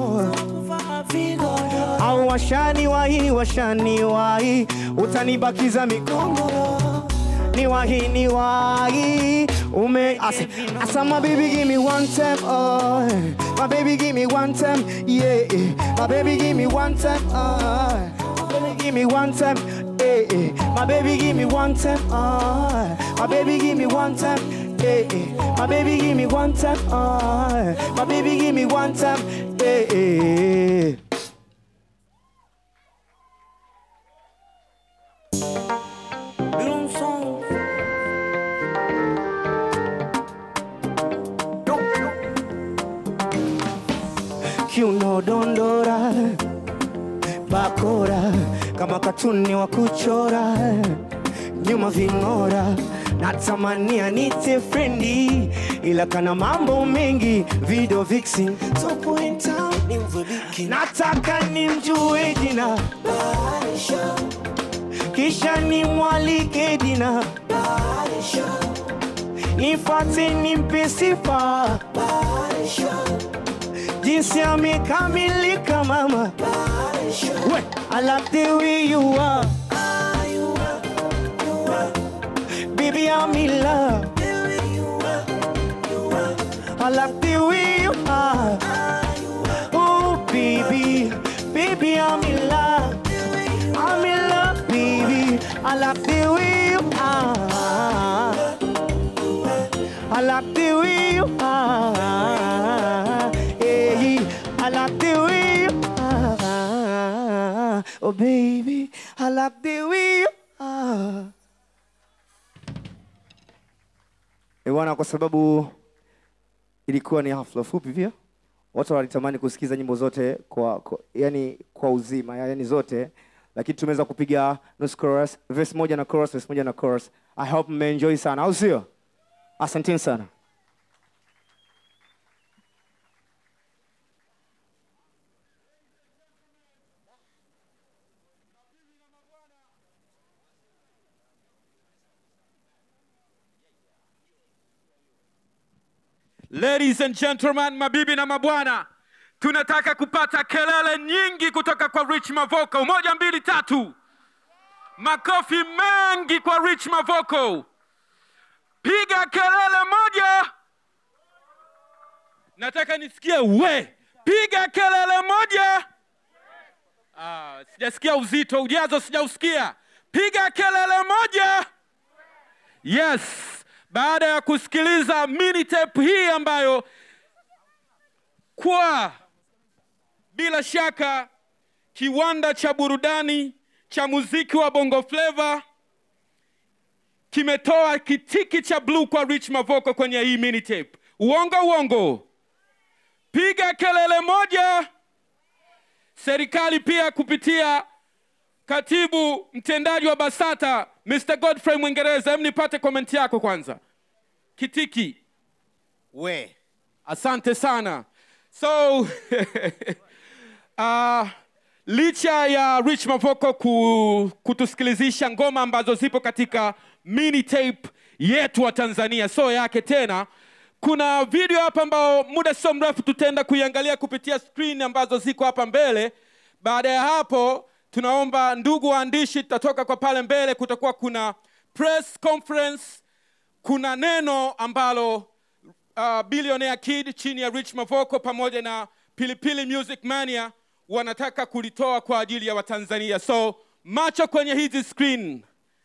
au washani wahi washani wahi utanibakiza mikongo ni wahi ni wahi ume asa, asa my baby give me one time oh my baby give me one time yeah my baby give me one time oh my baby give me one time eh, eh. my baby give me one time oh my baby give me one time eh, eh. my baby give me one time oh my baby give me one time eh, eh. kiuno dondora bakora kama katuni wa kuchora nyuma ving'ora natamania nite frendi ila kana mambo mengi video vixen so point out nimvuliki nataka nimjue jina kisha nimwalike dina nifate nimpe sifa jinsi amekamilika mama we I like the way you are baby I'm in love I like the way you are oh baby baby I'm in love. I'm in love, baby. I like the way you are. I like the way you are. Hey, I like the way you are. Oh, baby, I like the way you are. Eh, bwana, kwa sababu ilikuwa ni hafla fupi pia, watu walitamani kusikiza nyimbo zote kwa, kwa yani kwa uzima, yani zote, lakini tumeweza kupiga nusu chorus, verse moja na chorus, verse moja na chorus. I hope mmeenjoy sana, au sio? Asanteni sana. Ladies and gentlemen, mabibi na mabwana, tunataka kupata kelele nyingi kutoka kwa Rich Mavoko. Moja, mbili, tatu. Makofi mengi kwa Rich Mavoko. Piga kelele moja. Nataka nisikie we. Piga kelele moja. Ah, sijasikia uzito, ujazo sijausikia. Piga kelele moja. Yes, baada ya kusikiliza mini tape hii ambayo kwa bila shaka kiwanda cha burudani cha muziki wa Bongo Flava kimetoa kitiki cha blue kwa Rich Mavoko kwenye hii mini tape. Uongo uongo, piga kelele moja. Serikali pia kupitia katibu mtendaji wa BASATA Mr. Godfrey Mwingereza, hem nipate komenti yako kwanza. Kitiki we, asante sana. So uh, licha ya Rich Mavoko ku, kutusikilizisha ngoma ambazo zipo katika mini tape yetu wa Tanzania, so yake tena, kuna video hapa ambao muda sio mrefu tutaenda kuiangalia kupitia screen ambazo ziko hapa mbele. Baada ya hapo, tunaomba ndugu waandishi, tutatoka kwa pale mbele, kutakuwa kuna press conference, kuna neno ambalo uh, Billionaire Kid chini ya Rich Mavoko pamoja na Pilipili Music Mania wanataka kulitoa kwa ajili ya Watanzania. So macho kwenye hizi screen.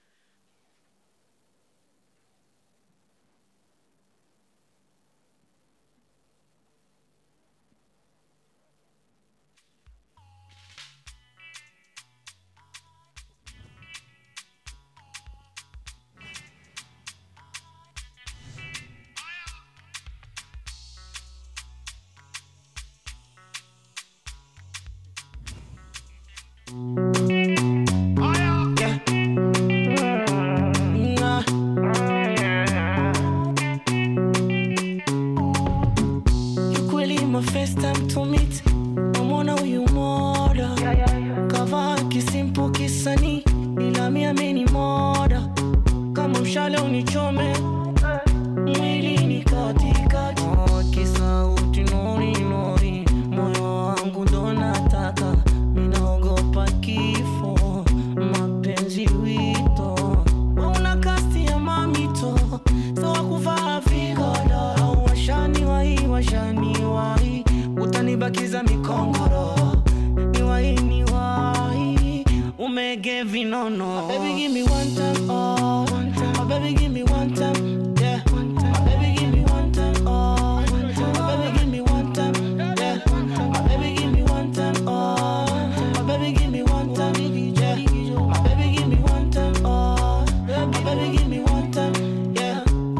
Kiukweli my first time to meet namwona huyu moda kavaa kisimpo kisani ila mi ameni moda kama mshale unichome mwili ni katikati Oh, kisauti nori nori moyo wangu ndo nataka minaogopa kifo mapenzi wito una kasti ya mamito sawa kuvaa vigoda au washani wahi washani wahi utanibakiza mikongoro ni wahi ni wahi umege vinono baby give me one time oh my baby give me one time yeah my baby give me one time oh my baby give me one time yeah my baby give me one time oh my baby give me one time yeah my baby give me one time oh my baby give me one time yeah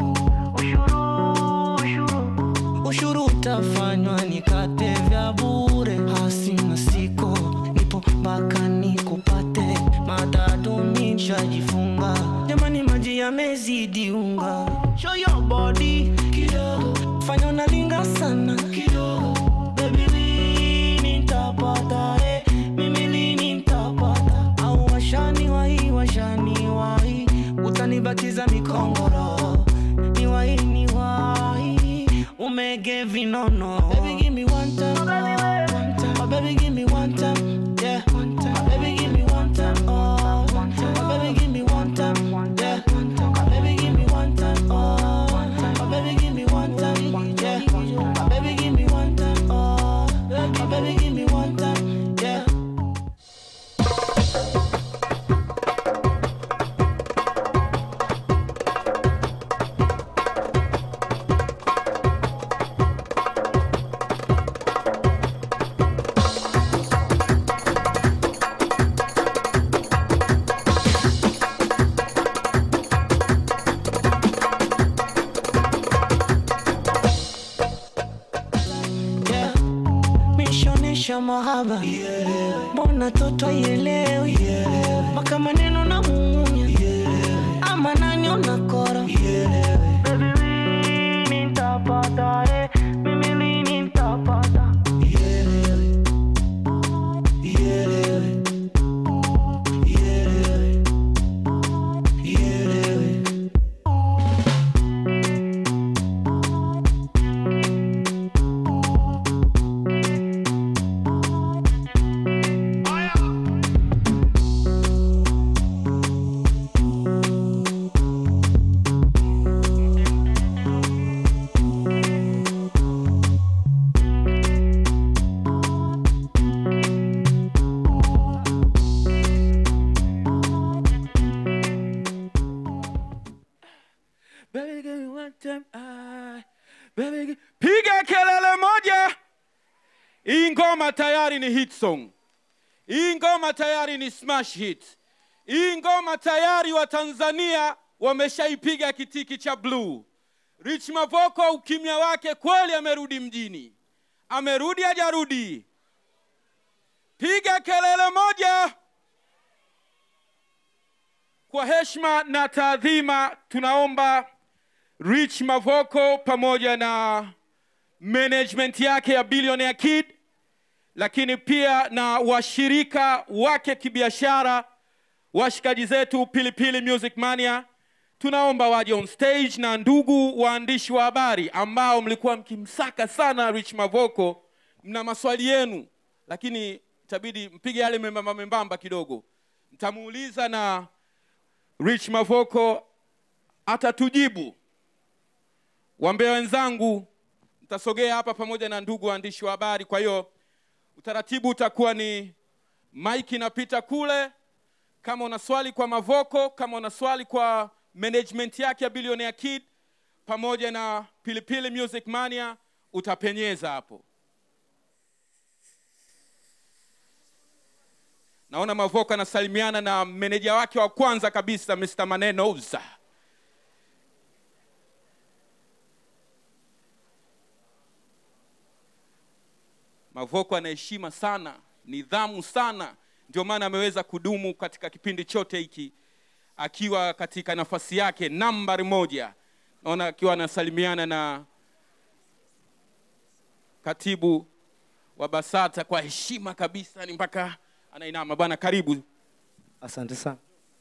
ushuru utafanywa nikate vya bure hasina siko nipo mpaka nikupate matatu nishajifunga jamani maji yamezidi unga show your body kidogo fanya unalinga sana kidogo baby lini nitapata eh mimi lini nitapata au washani wahi washani wahi utanibakiza mikongoro ni wahi ni wahi umege vinono baby give me one time oh, my baby give me one time yeah my baby give me one time oh my baby give me one time yeah my baby give me one time oh my baby give me one time yeah my baby give me one time oh my baby give me one time yeah mtoto aielewi mpaka maneno na munya ama nani unakora Baby, lini nitapata, eh, mimi lini nitapata Baby, give me one time, ah. Baby, gi- piga kelele moja. Hii ngoma tayari ni hit song. Hii ngoma tayari ni smash hit. Hii ngoma tayari wa Tanzania wameshaipiga kitiki cha blue. Rich Mavoko ukimya wake kweli amerudi mjini. Amerudi hajarudi? Piga kelele moja. Kwa heshima na taadhima tunaomba Rich Mavoko pamoja na management yake ya Billionaire Kid, lakini pia na washirika wake kibiashara, washikaji zetu Pilipili Music Mania, tunaomba waje on stage, na ndugu waandishi wa habari ambao mlikuwa mkimsaka sana Rich Mavoko, mna maswali yenu, lakini itabidi mpige yale membamba membamba kidogo, mtamuuliza na Rich Mavoko atatujibu. Wambea wenzangu, mtasogea hapa pamoja na ndugu waandishi wa habari. Kwa hiyo utaratibu utakuwa ni mic inapita kule. Kama una swali kwa Mavoko, kama una swali kwa management yake ya Billionaire Kid pamoja na Pilipili Music Mania, utapenyeza hapo. Naona Mavoko anasalimiana na meneja wake wa kwanza kabisa Mr. Manenoza. Mavoko ana heshima sana, nidhamu sana, ndio maana ameweza kudumu katika kipindi chote hiki akiwa katika nafasi yake nambari moja. Naona akiwa anasalimiana na katibu wa BASATA kwa heshima kabisa, ni mpaka anainama. Bwana, karibu. Asante sana.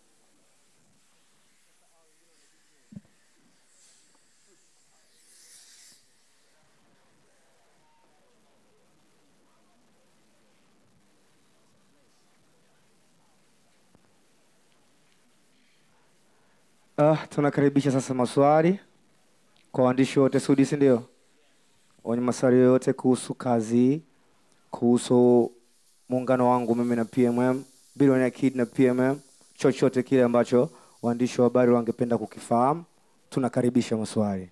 Ah, tunakaribisha sasa maswali kwa waandishi wote Sudi, si ndio? Wenye maswali yoyote kuhusu kazi, kuhusu muungano wangu mimi na PMM, Billionaire Kid na PMM, chochote kile ambacho waandishi wa habari wangependa kukifahamu, tunakaribisha maswali.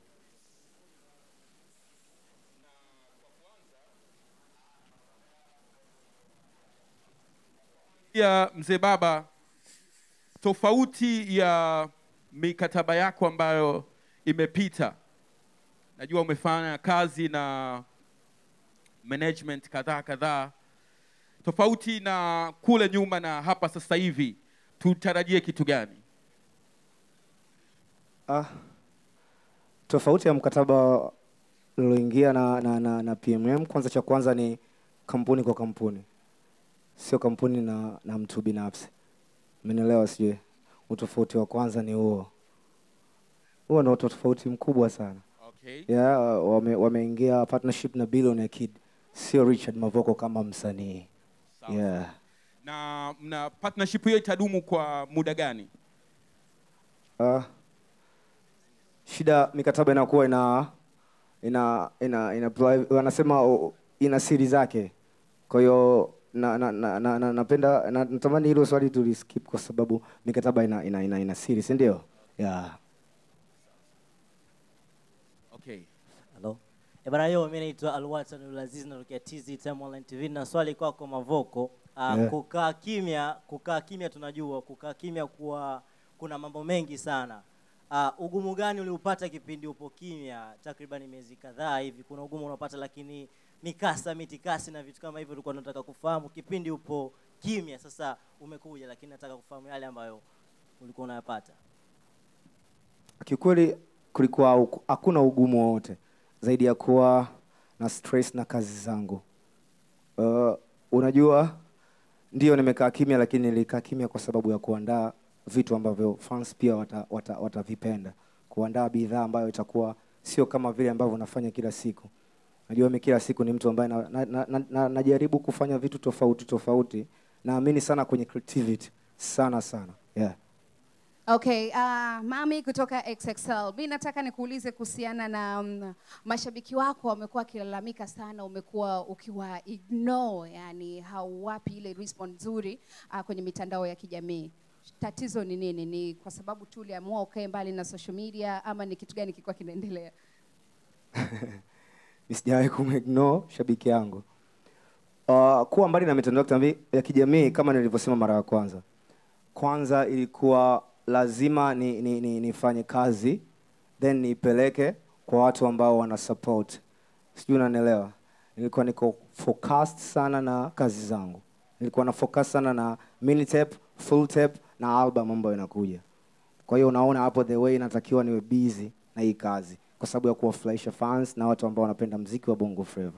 ya mzee baba, tofauti ya mikataba yako ambayo imepita, najua umefanya kazi na management kadhaa kadhaa, tofauti na kule nyuma na hapa sasa hivi, tutarajie kitu gani? Ah, tofauti ya mkataba ulioingia na, na, na, na PMM, kwanza cha kwanza ni kampuni kwa kampuni, sio kampuni na, na mtu binafsi. Umenielewa? Sijui utofauti wa kwanza ni huo. Huo ndio tofauti mkubwa sana. Okay. Yeah, wame, wameingia partnership na Billionaire Kid, sio Richard Mavoko kama msanii. Yeah. Na mna partnership hiyo itadumu kwa muda gani? Ah, shida mikataba inakuwa ina ina ina, ina priv- wanasema o- ina siri zake. Kwa hiyo na, na, na, na, na, napenda na, natamani hilo swali tuliskip kwa sababu mikataba ina, ina, ina, ina siri, si ndio? Yeah. Okay. Hello. Eh, bana yo, mimi naitwa Alwatan Ulaziz natokea TZ Time Online TV na swali kwako Mavoko. Uh, Yeah. kukaa kimya, kukaa kimya tunajua, kukaa kimya kuwa kuna mambo mengi sana. Uh, ugumu gani uliupata kipindi upo kimya takriban miezi kadhaa hivi? Kuna ugumu unaopata, lakini mikasa, mitikasi na vitu kama hivyo tulikuwa tunataka kufahamu kipindi upo kimya sasa umekuja lakini nataka kufahamu yale ambayo ulikuwa unayapata kiukweli kulikuwa hau- hakuna ugumu wowote zaidi ya kuwa na stress na kazi zangu uh, unajua ndio nimekaa kimya lakini nilikaa kimya kwa sababu ya kuandaa vitu ambavyo fans pia watavipenda wata, wata watavipenda. kuandaa bidhaa ambayo itakuwa sio kama vile ambavyo nafanya kila siku najua mi kila siku ni mtu ambaye na, na, na, na, na, najaribu kufanya vitu tofauti tofauti naamini sana kwenye creativity sana sana yeah. Okay, uh, mami kutoka XXL. Mi nataka nikuulize kuhusiana na um, mashabiki wako wamekuwa wakilalamika sana, umekuwa ukiwa ignore, yani hauwapi ile response nzuri uh, kwenye mitandao ya kijamii. Tatizo ni nini? Ni kwa sababu tu uliamua ukae mbali na social media ama ni kitu gani kilikuwa kinaendelea? Mi sijawahi kumignore shabiki yangu. Uh, kuwa mbali na mitandao ya kitambi- ya kijamii kama nilivyosema mara ya kwanza, kwanza ilikuwa lazima ni, ni, ni, nifanye kazi then niipeleke kwa watu ambao wana support, sijui unanielewa. Nilikuwa niko focused sana na kazi zangu, nilikuwa na focus sana na mini tape, full tape na album ambayo inakuja. Kwa hiyo unaona hapo the way inatakiwa niwe busy na hii kazi kwa sababu ya kuwafurahisha fans na watu ambao wanapenda mziki wa Bongo Flava.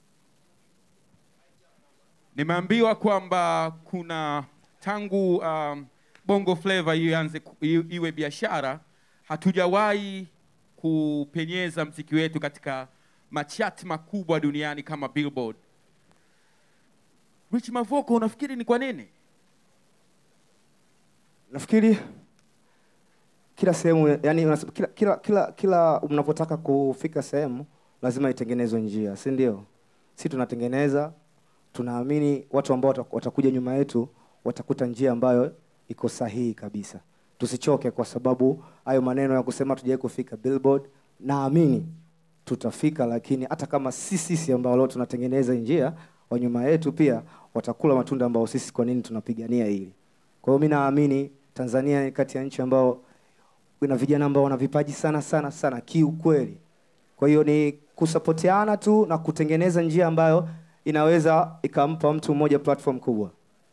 Nimeambiwa kwamba kuna tangu um, Bongo Flava ianze ku- i- iwe biashara, hatujawahi kupenyeza mziki wetu katika machati makubwa duniani kama Billboard. Rich Mavoko, unafikiri ni kwa nini? Nafikiri kila sehemu yani, unas- kila, kila, kila, kila mnapotaka kufika sehemu lazima itengenezwe njia, si ndio? Si tunatengeneza, tunaamini watu ambao wata- watakuja nyuma yetu watakuta njia ambayo iko sahihi kabisa. Tusichoke kwa sababu hayo maneno ya kusema tujawai kufika Billboard, naamini tutafika, lakini hata kama si sisi ambao leo tunatengeneza njia, wa nyuma yetu pia watakula matunda ambao sisi kwa nini tunapigania hili. Kwa hiyo mi naamini Tanzania ni kati ya nchi ambao ina vijana ambao wana vipaji sana sana sana kiukweli. Kwa hiyo ni kusapotiana tu na kutengeneza njia ambayo inaweza ikampa mtu mmoja platform kubwa.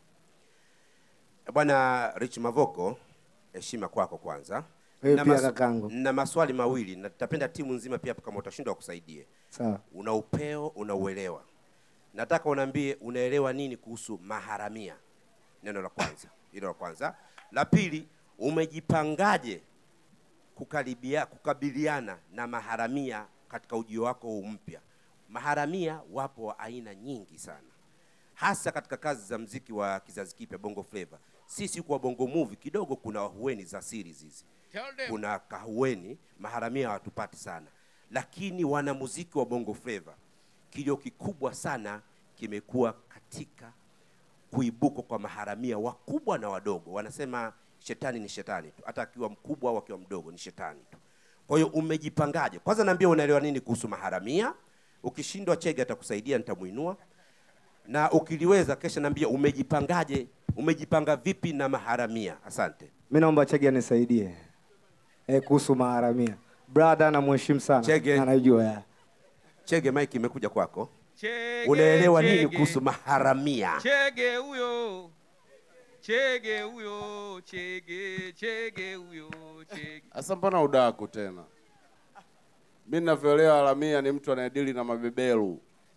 Bwana Rich Mavoko, heshima kwako kwanza. Wewe Na pia masu- kakangu. Na maswali mawili na tapenda timu nzima pia kama utashindwa kusaidie. Sawa. Una upeo, una uelewa. Nataka unaambie unaelewa nini kuhusu maharamia. Neno la kwanza, hilo la kwanza. La pili, umejipangaje kukaribia kukabiliana na maharamia katika ujio wako huu mpya? Maharamia wapo wa aina nyingi sana hasa katika kazi za mziki wa kizazi kipya bongo flava sisi kwa bongo movie kidogo kuna wahueni za series hizi kuna kahueni maharamia hawatupati sana lakini wanamuziki wa bongo flava kilio kikubwa sana kimekuwa katika kuibuka kwa maharamia wakubwa na wadogo wanasema shetani ni shetani tu hata akiwa mkubwa au akiwa mdogo ni shetani tu kwa hiyo umejipangaje kwanza naambia unaelewa nini kuhusu maharamia ukishindwa chege atakusaidia nitamuinua na ukiliweza kesha naambia umejipangaje umejipanga vipi na maharamia asante Mi naomba Chege anisaidie eh, kuhusu maharamia. Brother namheshimu sana. Chege. Na Anajua ya. chege mike imekuja kwako Chege, unaelewa nini chege. kuhusu maharamia Chege huyo, chege huyo, chege, chege huyo, chege. Sasa mbona udaku tena? Mi ninavyoelewa Haramia ni mtu anayedili na mabeberu.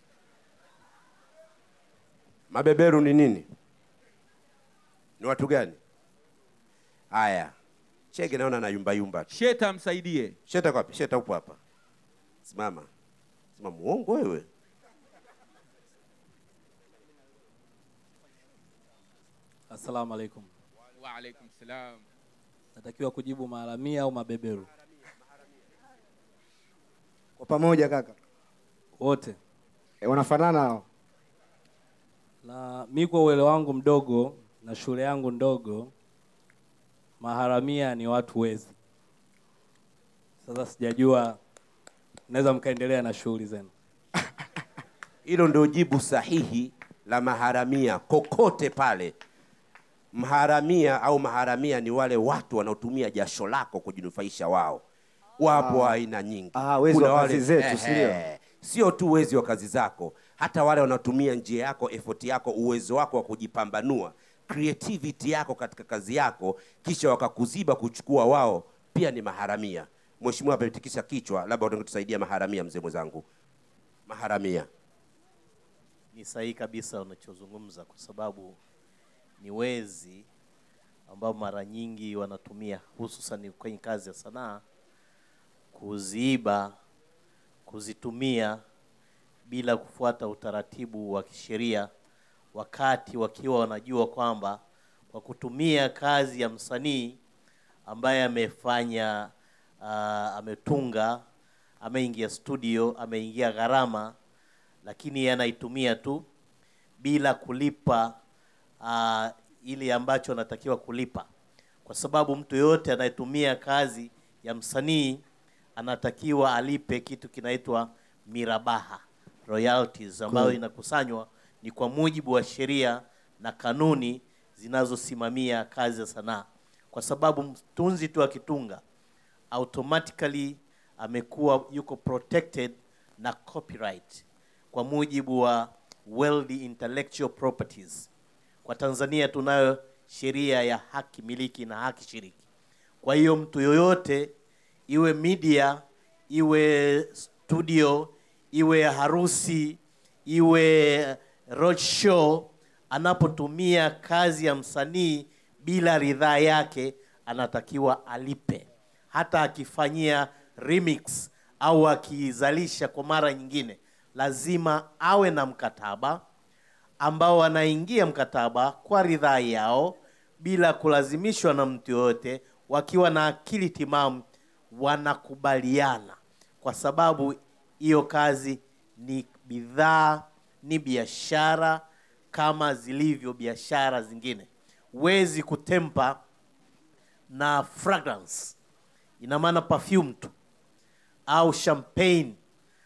mabeberu ni nini ni watu gani haya chege naona na yumba yumba tu Sheta msaidie. sheta kwapi sheta upo hapa simama sima muongo wewe Assalamu alaikum. Wa alaikum salam. Natakiwa kujibu maharamia au mabeberu? Kwa pamoja kaka. Wote. Eh, wanafanana hao. Na mi kwa uelewa wangu mdogo na shule yangu ndogo, maharamia ni watu wezi. Sasa sijajua, naweza mkaendelea na shughuli zenu. hilo ndio jibu sahihi la maharamia kokote pale mharamia au maharamia ni wale watu wanaotumia jasho lako kujinufaisha wao wapo Ah. aina nyingi Ah, wezi Kuna wa wale- kazi zetu, si ndio? Ehe. sio tu uwezi wa kazi zako hata wale wanaotumia njia yako effort yako uwezo wako wa kujipambanua creativity yako katika kazi yako kisha wakakuziba kuchukua wao pia ni maharamia mheshimiwa ametikisa kichwa labda utangetusaidia maharamia mzee mwenzangu maharamia ni sahihi kabisa unachozungumza kwa sababu ni wezi ambao mara nyingi wanatumia hususan kwenye kazi ya sanaa kuziiba kuzitumia bila kufuata utaratibu wa kisheria wakati wakiwa wanajua kwamba kwa kutumia kazi ya msanii ambaye amefanya uh, ametunga ameingia studio ameingia gharama lakini yeye anaitumia tu bila kulipa uh, ile ambacho anatakiwa kulipa kwa sababu mtu yoyote anayetumia kazi ya msanii anatakiwa alipe kitu kinaitwa mirabaha royalties ambayo Cool. inakusanywa ni kwa mujibu wa sheria na kanuni zinazosimamia kazi ya sanaa kwa sababu mtunzi tu akitunga automatically amekuwa yuko protected na copyright kwa mujibu wa World Intellectual Properties. Kwa Tanzania tunayo sheria ya haki miliki na haki shiriki. Kwa hiyo mtu yoyote iwe media, iwe studio, iwe harusi, iwe road show, anapotumia kazi ya msanii bila ridhaa yake, anatakiwa alipe, hata akifanyia remix au akizalisha kwa mara nyingine, lazima awe na mkataba ambao wanaingia mkataba kwa ridhaa yao bila kulazimishwa na mtu yoyote, wakiwa na akili timamu, wanakubaliana, kwa sababu hiyo kazi ni bidhaa, ni biashara kama zilivyo biashara zingine. Huwezi kutempa na fragrance, ina maana perfume tu au champagne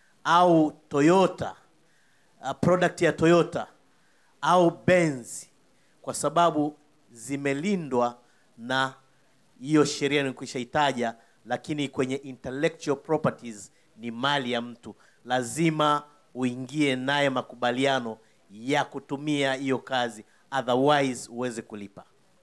au Toyota uh, product ya Toyota au Benz kwa sababu zimelindwa na hiyo sheria nikwisha itaja, lakini kwenye intellectual properties ni mali ya mtu, lazima uingie naye makubaliano ya kutumia hiyo kazi, otherwise uweze kulipa.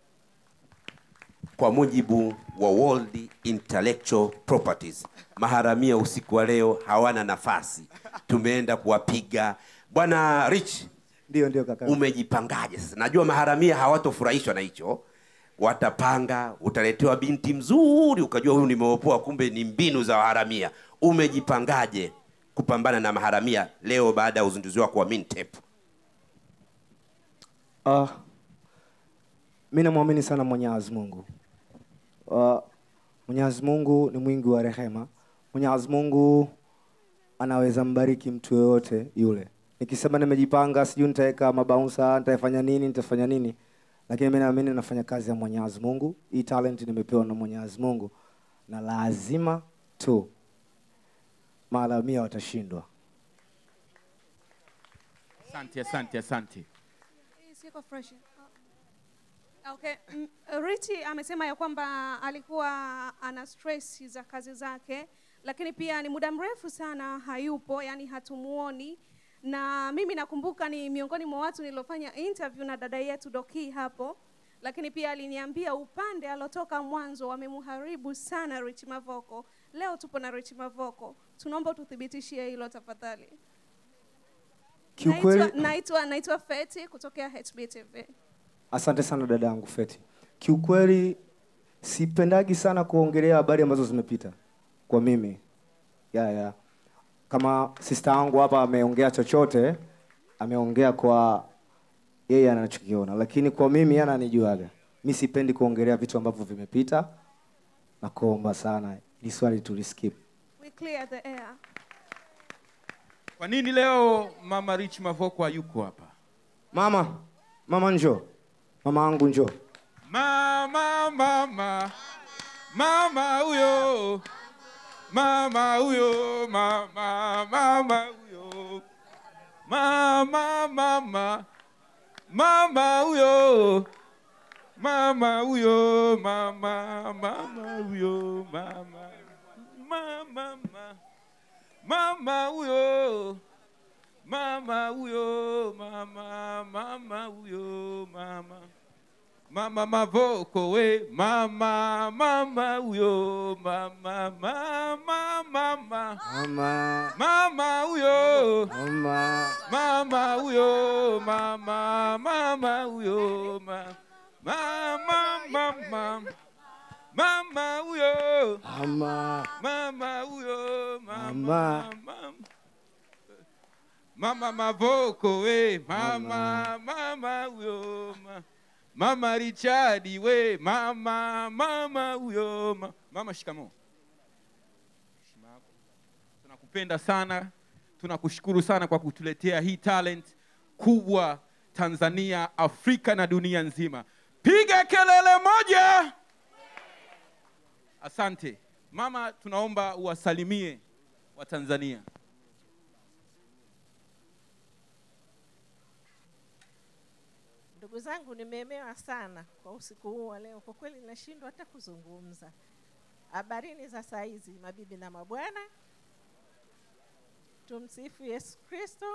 kwa mujibu wa World Intellectual Properties. Maharamia usiku wa leo hawana nafasi, tumeenda kuwapiga. Bwana Rich, ndio ndio kaka. umejipangaje sasa? Najua maharamia hawatofurahishwa na hicho, watapanga, utaletewa binti mzuri, ukajua huyu nimeopoa, kumbe ni mbinu za waharamia. Umejipangaje kupambana na maharamia leo baada ya uzinduzi wako wa Mintep? Uh, mi namwamini sana Mwenyezi Mungu. Uh, Mwenyezi Mungu ni mwingi wa rehema. Mwenyezi Mungu anaweza mbariki mtu yoyote yule. Nikisema nimejipanga, sijui nitaweka mabaunsa, nitafanya nini, nitafanya nini, lakini mi naamini nafanya kazi ya Mwenyezi Mungu. Hii talent nimepewa na Mwenyezi Mungu, na lazima tu maalamia watashindwa. Asante, asante, asante. Siko fresh. Okay. mm, Richi amesema ya kwamba alikuwa ana stress za kazi zake, lakini pia ni muda mrefu sana hayupo, yani hatumuoni. Na mimi nakumbuka ni miongoni mwa watu niliofanya interview na dada yetu Doki hapo, lakini pia aliniambia upande alotoka mwanzo wamemharibu sana Rich Mavoko. Leo tupo na Rich Mavoko, tunaomba tuthibitishie hilo tafadhali. Kiukweli- Naitwa- naitwa naitwa Feti kutokea HBTV. Asante sana dada yangu Feti. Kiukweli sipendagi sana kuongelea habari ambazo zimepita kwa mimi ya ya kama sista yangu hapa ameongea chochote, ameongea kwa yeye anachokiona, lakini kwa mimi yeye ananijuaga. Mi sipendi kuongelea vitu ambavyo vimepita, na kuomba sana ili swali tuliskip. We clear the air. Kwa nini leo Mama Rich Mavoko hayuko hapa? Mama, mama njoo, mama angu njoo. Mama, mama, mama huyo, mama huyo, mama, mama huyo, mama, mama, mama huyo, mama huyo, mama, mama huyo, mama, mama, mama, mama huyo mama huyo mama mama huyo mama mama mavoko we mama mama huyo mama mama mama Mama, mama huyo mama, mama huyo mama mama huyo ma- mama mama mama huyo mama, mama huyo mama mama, mama mama mavoko we mama mama huyo ma- mama richadi we mama mama huyo ma- mama shikamo Heshima yako. tunakupenda sana tunakushukuru sana kwa kutuletea hii talent kubwa tanzania afrika na dunia nzima piga kelele moja asante mama tunaomba uwasalimie watanzania Ndugu zangu, nimeemewa sana kwa usiku huu wa leo. Kwa kweli nashindwa hata kuzungumza. Habarini za saa hizi, mabibi na mabwana. Tumsifu Yesu Kristo.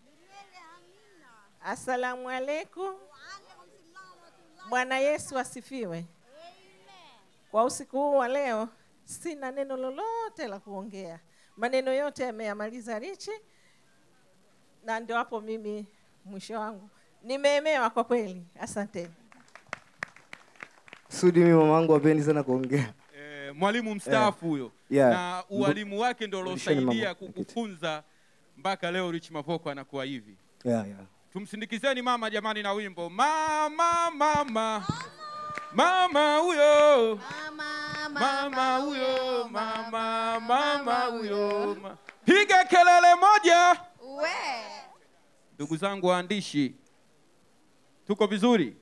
Asalamu alaikum. Bwana Yesu asifiwe. Kwa usiku huu wa leo sina neno lolote la kuongea, maneno yote yameyamaliza Richi, na ndio hapo mimi mwisho wangu. Nimeemewa kwa kweli, asanteni. Sudi, mimi mama wangu hapendi sana kuongea. eh, mwalimu mstaafu huyo Yeah. na ualimu wake ndo Rudisheni uliosaidia mama kukufunza mpaka leo Rich Mavoko anakuwa hivi. Yeah, yeah. Tumsindikizeni mama jamani na wimbo mama mama mama huyo mama huyo mama mama huyo ma- piga kelele moja. Ndugu zangu waandishi, tuko vizuri?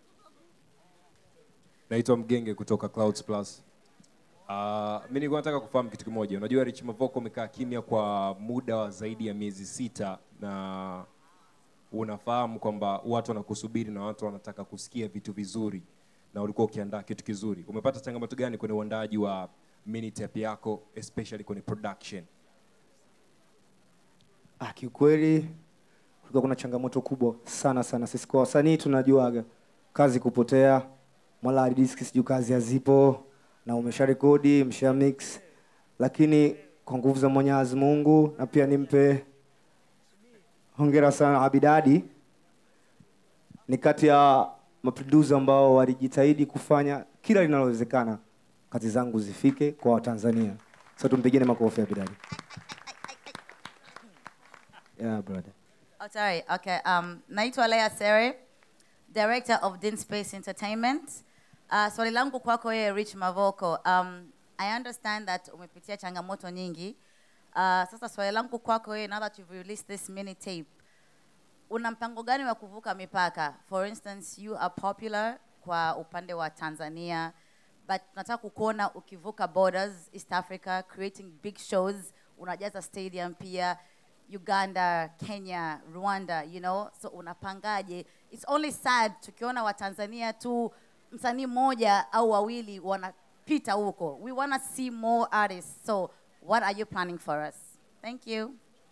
Naitwa Mgenge kutoka Clouds Plus. Uh, mi nilikuwa nataka kufahamu kitu kimoja. Unajua Rich Mavoko umekaa kimya kwa muda wa zaidi ya miezi sita na unafahamu kwamba watu wanakusubiri na watu wanataka kusikia vitu vizuri na ulikuwa ukiandaa kitu kizuri. Umepata changamoto gani kwenye uandaaji wa mini tape yako especially kwenye production? Ah, kiukweli kulikuwa kuna changamoto kubwa sana sana. Sisi kwa wasanii tunajuaga kazi kupotea, mara hard disk sijui kazi hazipo, na umesha rekodi msha mix, lakini kwa nguvu za Mwenyezi Mungu na pia nimpe hongera sana Abidadi, ni kati ya maproducer ambao walijitahidi kufanya kila linalowezekana kazi zangu zifike kwa Watanzania. So tumpigeni makofi Abidadi. Yeah, brother. Oh, sorry. Okay. Um, naitwa Lea Sere, Director of Dean Space Entertainment. Uh, swali langu kwako wewe Rich Mavoko. Um, I understand that umepitia changamoto nyingi. Uh, sasa swali langu kwako wewe now that you've released this mini tape. Una mpango gani wa kuvuka mipaka? For instance, you are popular kwa upande wa Tanzania, but nataka kukuona ukivuka borders East Africa, creating big shows, unajaza stadium pia Uganda, Kenya, Rwanda, you know, so unapangaje? It's only sad tukiona Watanzania tu msanii mmoja au wawili wanapita huko. We wanna see more artists. So what are you planning for us? Thank you.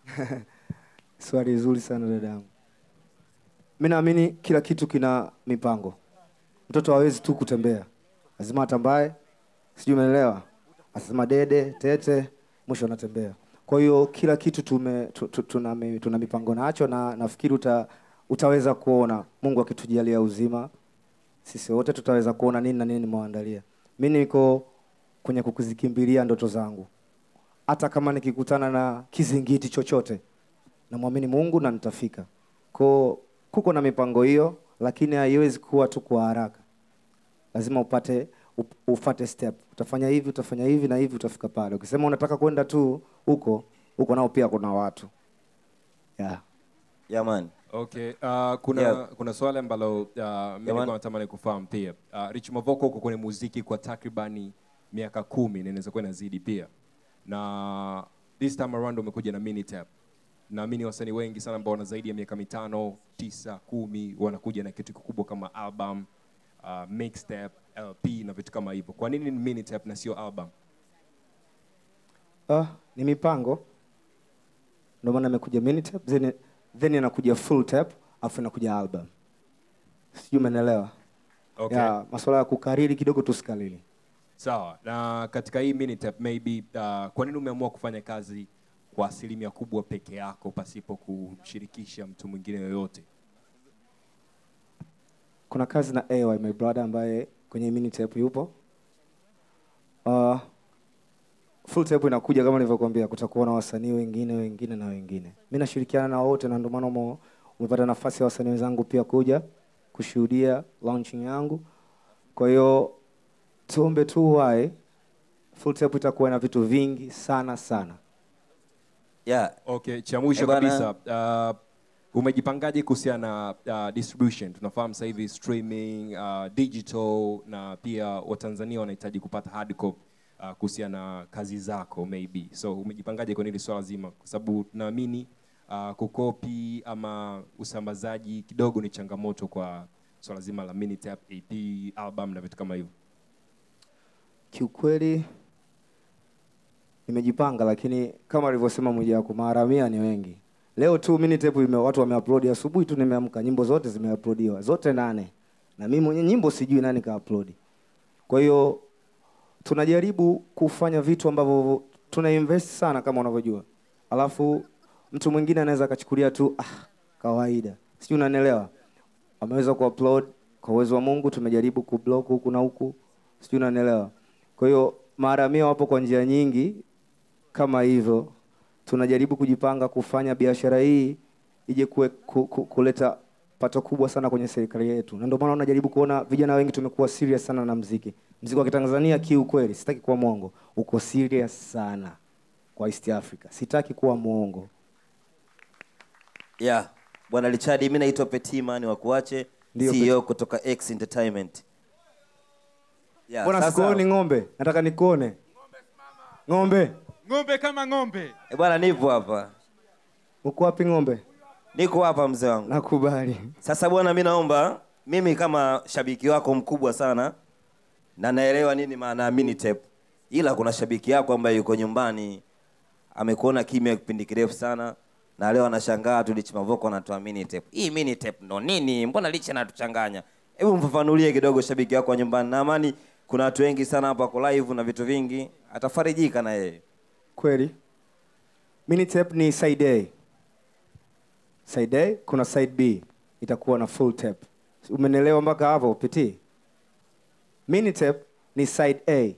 Swali zuri sana dadangu. Mi naamini kila kitu kina mipango. Mtoto hawezi tu kutembea, lazima atambae, sijui umeelewa, asema dede tete, mwisho anatembea. Kwa hiyo kila kitu tume, tu, tu, tuna, mi- tuna mipango nacho, na nafikiri uta, utaweza kuona Mungu akitujalia uzima, sisi wote tutaweza kuona nini na nini nimewaandalia. Mi niko kwenye kukuzikimbilia ndoto zangu, hata kama nikikutana na kizingiti chochote namwamini Mungu na nitafika. Ko kuko na mipango hiyo, lakini haiwezi kuwa tu kwa haraka. Lazima upate up- ufate step. Utafanya hivi, utafanya hivi na hivi, utafika pale. Ukisema unataka kwenda tu huko huko, nao pia kuna watu yeah. Yeah, man. Okay, uh, kuna Yeah. kuna swali ambalo uh, mimi man. nilikuwa natamani kufahamu pia. Uh, Rich Mavoko uko kwenye muziki kwa takribani miaka kumi na inaweza kuwa inazidi pia, na this time around umekuja na mini tape. Naamini wasanii wengi sana ambao wana zaidi ya miaka mitano, tisa, kumi wanakuja na kitu kikubwa kama album, uh, mixtape, LP na vitu kama hivyo. Kwa nini ni mini tape na sio album? Ah, ni mipango ndio maana imekuja mini tape then, then inakuja full tape afu inakuja album sijui umeelewa Okay. yeah, masuala ya kukariri kidogo tusikariri Sawa. Na katika hii minitape maybe uh, kwa nini umeamua kufanya kazi kwa asilimia kubwa peke yako pasipo kumshirikisha mtu mwingine yoyote? kuna kazi na AY my brother ambaye kwenye mini tape yupo uh, full tape inakuja kama nilivyokuambia kutakuwa na wasanii wengine wengine na wengine mi nashirikiana na wote na ndio maana umo- umepata nafasi ya wasanii wenzangu pia kuja kushuhudia launching yangu kwa hiyo tuombe tu wae full tape itakuwa na vitu vingi sana sana yeah. Okay, cha mwisho Eh, bana- kabisa uh, umejipangaje kuhusiana na uh, distribution? Tunafahamu sasa hivi streaming, uh, digital na pia Watanzania wanahitaji kupata hard copy uh, kuhusiana na kazi zako maybe. So umejipangaje kwenye hili swala zima? Kwa sababu naamini uh, kukopi ama usambazaji kidogo ni changamoto kwa swala zima la minitape, EP, album na vitu kama hivyo. kiukweli nimejipanga lakini kama alivyosema mwijaku maharamia ni wengi leo tu mini tape ime watu wameupload asubuhi tu nimeamka nyimbo zote zimeuploadiwa zote nane na mimi mwenyewe nyimbo sijui nani kaupload kwa hiyo tunajaribu kufanya vitu ambavyo tuna invest sana kama unavyojua alafu mtu mwingine anaweza akachukulia tu ah, kawaida sijui unanielewa ameweza kuupload kwa uwezo wa mungu tumejaribu kublock huku na huku sijui unanielewa kwa hiyo maharamia wapo kwa njia nyingi kama hivyo tunajaribu kujipanga kufanya biashara hii ije kue, ku, ku, kuleta pato kubwa sana kwenye serikali yetu na ndio maana unajaribu kuona vijana wengi tumekuwa serious sana na mziki mziki wa kitanzania kiukweli sitaki kuwa mwongo uko serious sana kwa east africa sitaki kuwa mwongo yeah. bwana richard mi naitwa petimani wakuache Ndio, ceo kutoka x entertainment yeah, mbona sasa- sikuoni ng'ombe nataka nikuone ng'ombe ng'ombe kama ng'ombe Eh, bwana nipo hapa uko wapi ng'ombe niko hapa mzee wangu nakubali sasa bwana mi naomba mimi kama shabiki wako mkubwa sana na naelewa nini maana ya minitape ila kuna shabiki yako ambaye yuko nyumbani amekuona kimya kipindi kirefu sana na leo anashangaa tu Rich Mavoko anatoa minitape. Hii minitape ndo nini? Mbona Rich anatuchanganya? Hebu mfafanulie kidogo shabiki wako wa nyumbani. Na amani kuna watu wengi sana hapa kwa live na vitu vingi, atafarijika na yeye. kweli mini tape ni side A. Side A kuna side B itakuwa na full tape. Umenielewa mpaka hapo piti? Mini tape ni side A.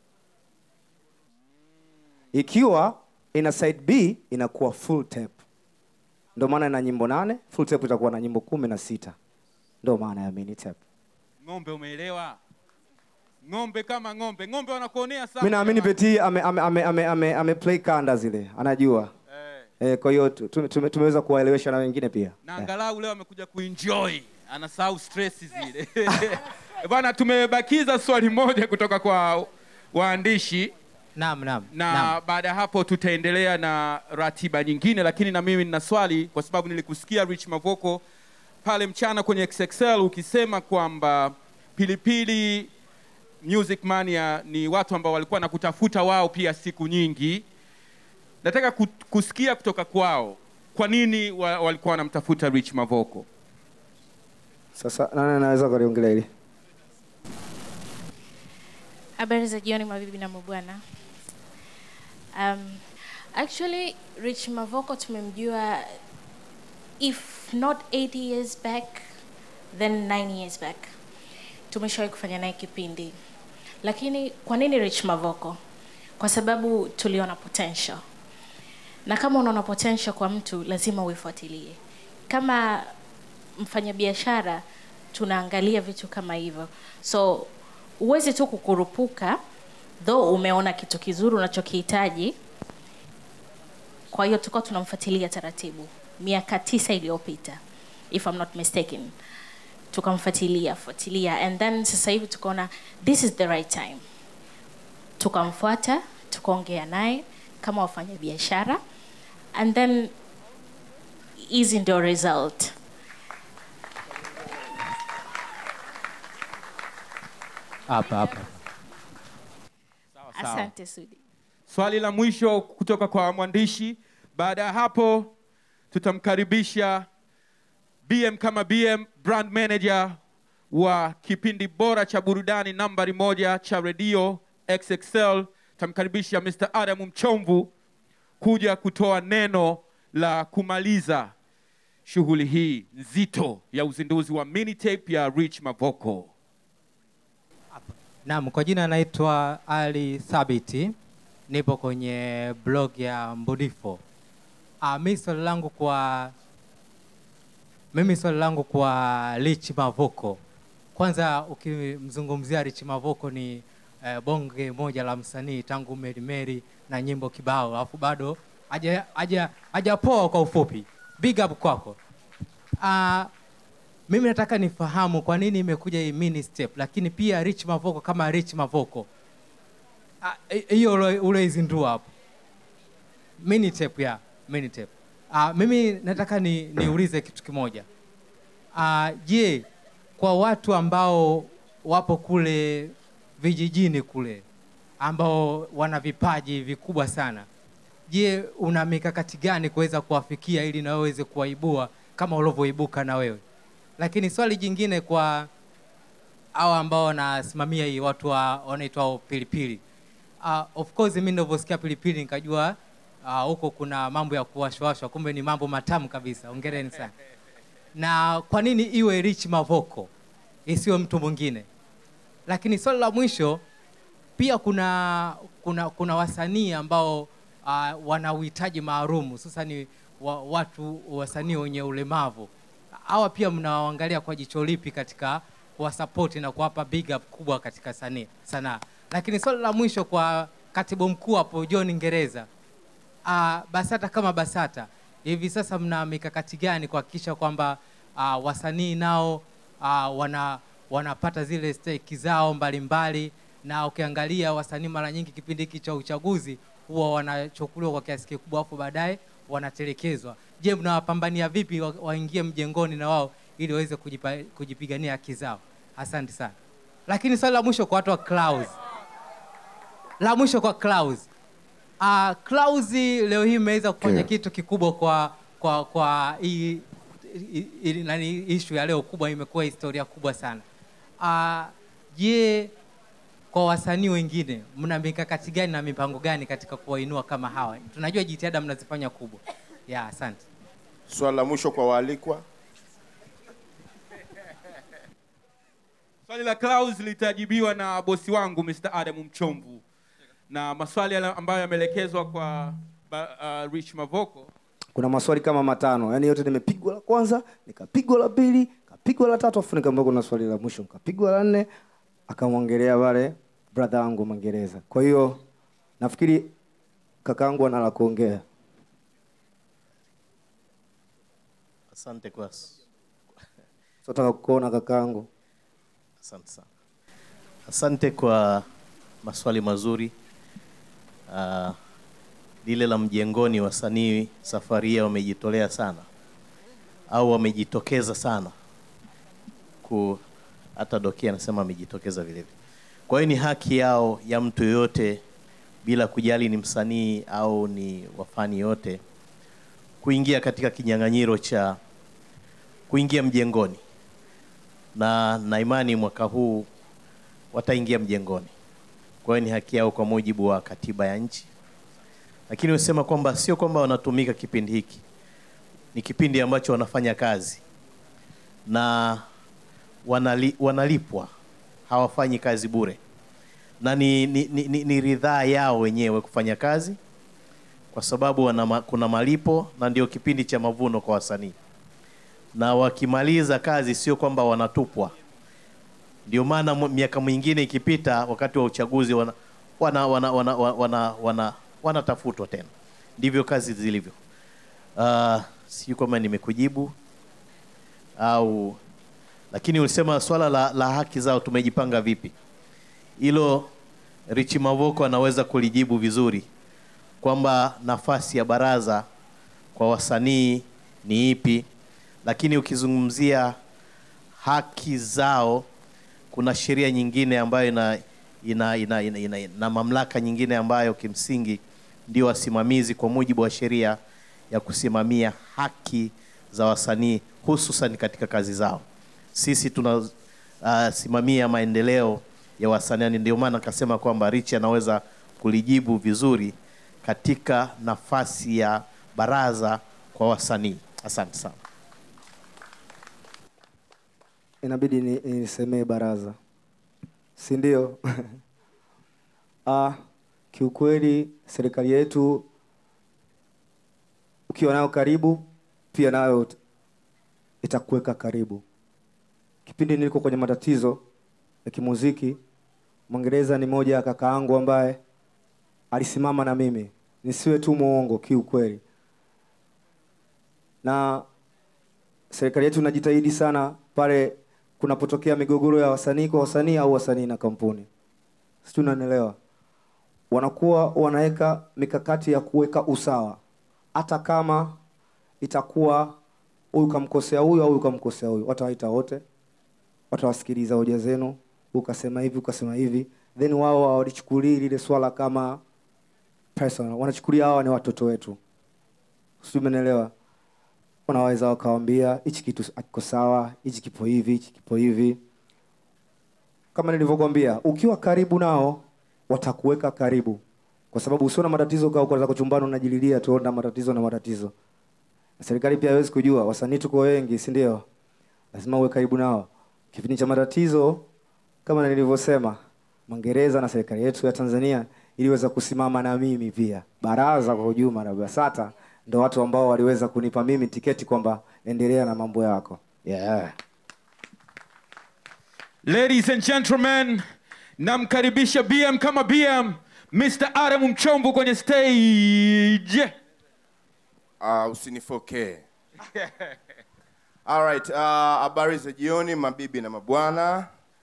Ikiwa ina side B inakuwa full tape. Ndio maana ina nyimbo nane, full tape itakuwa na nyimbo kumi na sita. Ndio maana ya mini tape. ng'ombe umeelewa ng'ombe kama ng'ombe ng'ombe wanakuonea sana Mimi naamini Peti ame, ame, ame, ame, ame, ame play kanda zile, anajua. Eh, kwa hiyo tu- tume- tume- tumeweza kuwaelewesha na wengine pia. na angalau leo amekuja kuenjoy anasahau stress zile Eh, bwana tumebakiza swali moja kutoka kwa waandishi Naam, naam. na naam. baada ya hapo tutaendelea na ratiba nyingine lakini na mimi nina swali kwa sababu nilikusikia rich mavoko pale mchana kwenye xxl ukisema kwamba pilipili music mania ni watu ambao walikuwa na kutafuta wao pia siku nyingi nataka ku- kusikia kutoka kwao kwa nini wa, walikuwa wanamtafuta rich mavoko Sasa nani anaweza kuliongelea hili? Habari za jioni mabibi na mabwana. Um, actually Rich Mavoko tumemjua if not 80 years back then 9 years back. Tumeshawahi kufanya naye kipindi. Lakini kwa nini Rich Mavoko? Kwa sababu tuliona potential. Na kama unaona potential kwa mtu lazima uifuatilie. Kama mfanyabiashara tunaangalia vitu kama hivyo. So huwezi tu kukurupuka though umeona kitu kizuri unachokihitaji kwa hiyo tulikuwa tunamfuatilia taratibu miaka tisa iliyopita if I'm not mistaken tukamfuatilia fuatilia and then sasa hivi tukaona this is the right time tukamfuata tukaongea naye kama wafanya biashara and then hizi ndio result Hapa hapa. sawa. asante sudi swali la mwisho kutoka kwa mwandishi Baada ya hapo tutamkaribisha BM kama BM brand manager wa kipindi bora cha burudani nambari moja cha redio XXL. Tutamkaribisha Mr. Adam Mchomvu kuja kutoa neno la kumaliza shughuli hii nzito ya uzinduzi wa mini tape ya Rich Mavoko. Naam, kwa jina naitwa Ali Thabiti, nipo kwenye blog ya Mbudifo. Ah, mimi swali langu kwa mimi swali langu kwa Rich Mavoko. Kwanza ukimzungumzia Rich Mavoko ni eh, bonge moja la msanii tangu Meri Meri na nyimbo kibao, alafu bado haja haja hajapoa kwa ufupi. Big up kwako. Ah, mimi nataka nifahamu kwa nini imekuja hii mini step, lakini pia Rich Mavoko kama Rich Mavoko Ah, hi- hiyo ule- uloizindua hapo mini tape ya mini tape. Ah, mimi nataka ni niulize kitu kimoja. Ah, je, kwa watu ambao wapo kule vijijini kule ambao wana vipaji vikubwa sana, je, una mikakati gani kuweza kuwafikia ili na wewe uweze kuwaibua kama ulivyoibuka na wewe? Lakini swali jingine kwa hawa ambao wanasimamia hii watu wa wanaitwa pilipili. Uh, of course mimi nilivyosikia pilipili nikajua ah, huko kuna mambo ya kuwashwashwa, kumbe ni mambo matamu kabisa. Hongereni sana. Na kwa nini iwe Rich Mavoko isiwe mtu mwingine? Lakini swali la mwisho pia kuna kuna kuna wasanii ambao uh, wana uhitaji maalum hususani wa, watu wasanii wenye ulemavu hawa pia mnawaangalia kwa jicho lipi katika kuwasapoti na kuwapa big up kubwa katika sanii sanaa lakini swali la mwisho kwa katibu mkuu hapo john ngereza uh, basata kama basata hivi sasa mna mikakati gani kuhakikisha kwamba uh, wasanii nao uh, wana wanapata zile steki zao mbalimbali na ukiangalia wasanii mara nyingi kipindi hiki cha uchaguzi huwa wanachukuliwa kwa kiasi kikubwa afu baadaye wanatelekezwa je mnawapambania vipi wa- waingie mjengoni na wao ili waweze kujipa- kujipigania haki zao asante sana lakini swali la mwisho kwa watu wa Clouds. la mwisho kwa Clouds. Uh, Clouds leo hii imeweza kufanya kitu kikubwa kwa kwa kwa hii hii- hii- nani issue ya leo kubwa imekuwa historia kubwa sana. Ah, Je, kwa wasanii wengine mna mikakati gani na mipango gani katika kuwainua kama hawa? Tunajua jitihada mnazifanya kubwa. Ya, asante. Swali la mwisho kwa waalikwa. Swali la Klaus litajibiwa na bosi wangu Mr. Adam Mchomvu, na maswali yale ambayo yameelekezwa kwa ba, uh, Rich Mavoko kuna maswali kama matano yani yote nimepigwa la kwanza nikapigwa la pili kapigwa la tatu afu nikaambia kuna swali la mwisho nikapigwa la nne akamwongelea pale brother wangu Mwingereza kwa hiyo nafikiri kakaangu ana la kuongea Asante kwa nataka kukuona kakaangu asante sana. Asante kwa maswali mazuri. Uh, lile la mjengoni, wasanii safari hii wamejitolea sana au wamejitokeza sana ku hata Doki anasema amejitokeza vile vile. Kwa hiyo ni haki yao ya mtu yoyote bila kujali ni msanii au ni wafani yote kuingia katika kinyang'anyiro cha kuingia mjengoni na na imani mwaka huu wataingia mjengoni. Kwa hiyo ni haki yao kwa mujibu wa katiba ya nchi, lakini usema kwamba sio kwamba wanatumika kipindi hiki, ni kipindi ambacho wanafanya kazi na wanali, wanalipwa, hawafanyi kazi bure, na ni, ni, ni, ni, ni ridhaa yao wenyewe kufanya kazi kwa sababu wana, ma- kuna malipo na ndio kipindi cha mavuno kwa wasanii na wakimaliza kazi sio kwamba wanatupwa. Ndio maana mu- miaka mingine ikipita, wakati wa uchaguzi wana wana wana wana, wana, wana, wanatafutwa tena. Ndivyo kazi zilivyo. Uh, sijui kama nimekujibu au, lakini ulisema swala la, la haki zao tumejipanga vipi? Hilo Rich Mavoko anaweza kulijibu vizuri kwamba nafasi ya baraza kwa wasanii ni ipi, lakini ukizungumzia haki zao, kuna sheria nyingine ambayo ina, ina, ina, ina, ina, na mamlaka nyingine ambayo kimsingi ndio wasimamizi kwa mujibu wa sheria ya kusimamia haki za wasanii hususan katika kazi zao. Sisi tunasimamia uh, maendeleo ya wasanii, ndio maana akasema kwamba Rich anaweza kulijibu vizuri katika nafasi ya baraza kwa wasanii. Asante sana. inabidi ni- nisemee baraza si ndio ah, kiukweli serikali yetu ukiwa nayo karibu pia nayo ut- itakuweka karibu kipindi niliko kwenye matatizo ya kimuziki mwingereza ni moja ya kaka yangu ambaye alisimama na mimi nisiwe tu mwongo kiukweli na serikali yetu inajitahidi sana pale kunapotokea migogoro ya wasanii kwa wasanii au wasanii na kampuni sijui unanielewa wanakuwa wanaweka mikakati ya kuweka usawa hata kama itakuwa huyu kamkosea huyu au huyu kamkosea huyu watawaita wote watawasikiliza hoja zenu ukasema hivi ukasema hivi then wao hawalichukulii lile swala kama personal wanachukulia hawa ni watoto wetu sijui umenielewa wanaweza wakawambia hichi kitu akiko sawa hichi kipo hivi hichi kipo hivi kama nilivyokwambia ukiwa karibu nao watakuweka karibu kwa sababu usio na matatizo kaa ukaanza kuchumbana unajililia tu na matatizo na matatizo na serikali pia haiwezi kujua wasanii tuko wengi si ndio lazima uwe karibu nao kipindi cha matatizo kama nilivyosema mwingereza na serikali yetu ya tanzania iliweza kusimama na mimi pia baraza kwa ujuma na basata ndo watu ambao waliweza kunipa mimi tiketi kwamba endelea na mambo yako yeah. Ladies and gentlemen, namkaribisha BM kama BM, Mr. Adam Mchomvu kwenye stage. uh, usinifokee Alright, uh, habari za jioni mabibi na mabwana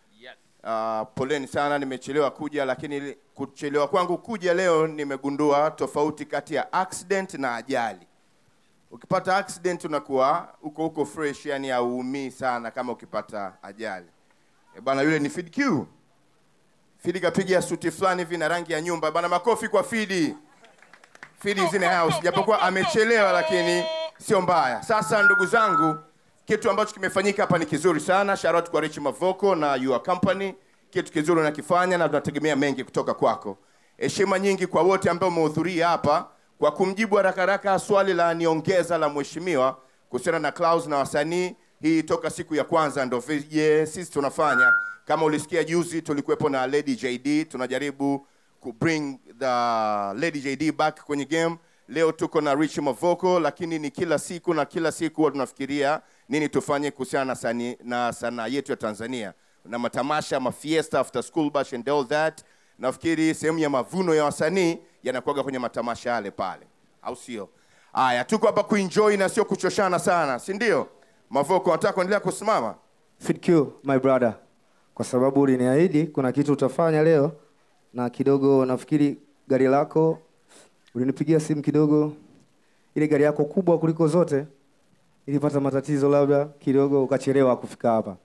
uh, poleni sana nimechelewa kuja lakini li- kuchelewa kwangu kuja leo nimegundua tofauti kati ya accident na ajali ukipata accident unakuwa uko huko fresh yani hauumii sana kama ukipata ajali e bana yule ni Fid Q Fidi kapiga suti fulani hivi na rangi ya nyumba bana makofi kwa Fidi Fidi is in the house japokuwa amechelewa lakini sio mbaya sasa ndugu zangu kitu ambacho kimefanyika hapa ni kizuri sana shout out kwa Rich Mavoko na your company kitu kizuri unakifanya na tunategemea mengi kutoka kwako heshima nyingi kwa wote ambao umehudhuria hapa kwa kumjibu haraka haraka swali la niongeza la mheshimiwa kuhusiana na Clouds na wasanii hii toka siku ya kwanza ndo vije sisi tunafanya kama ulisikia juzi tulikuwepo na Lady JD tunajaribu ku bring the Lady JD back kwenye game leo tuko na Rich Mavoko lakini ni kila siku na kila siku huwa tunafikiria nini tufanye kuhusiana na sani, na sanaa yetu ya Tanzania na matamasha mafiesta after school bash and all that nafikiri sehemu ya mavuno ya wasanii yanakuwaga kwenye matamasha yale pale au sio haya tuko hapa kuenjoy na sio kuchoshana sana si ndio Mavoko unataka kuendelea kusimama Fit Q, my brother kwa sababu uliniahidi kuna kitu utafanya leo na kidogo nafikiri gari lako ulinipigia simu kidogo ile gari yako kubwa kuliko zote ilipata matatizo labda kidogo ukachelewa kufika hapa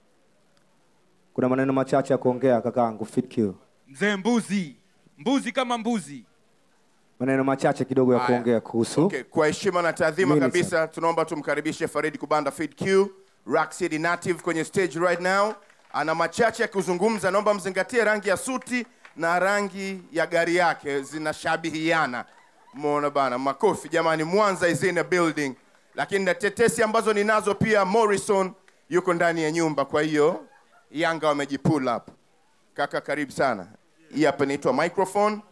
kuna maneno machache ya kuongea kakaangu Fit Q. Mzee mbuzi, mbuzi kama mbuzi. maneno machache kidogo ya Haya. kuongea kuhusu Okay, kwa heshima na taadhima Mimi kabisa tunaomba tumkaribishe Farid Kubanda Fid Q, Rock City native kwenye stage right now. Ana machache ya kuzungumza, naomba mzingatie rangi ya suti na rangi ya gari yake zinashabihiana. Umeona bana, makofi jamani, Mwanza is in a building. Lakini na tetesi ambazo ninazo pia, Morrison yuko ndani ya nyumba, kwa hiyo Yanga wamejipull up. Kaka, karibu sana. Hii hapa inaitwa microphone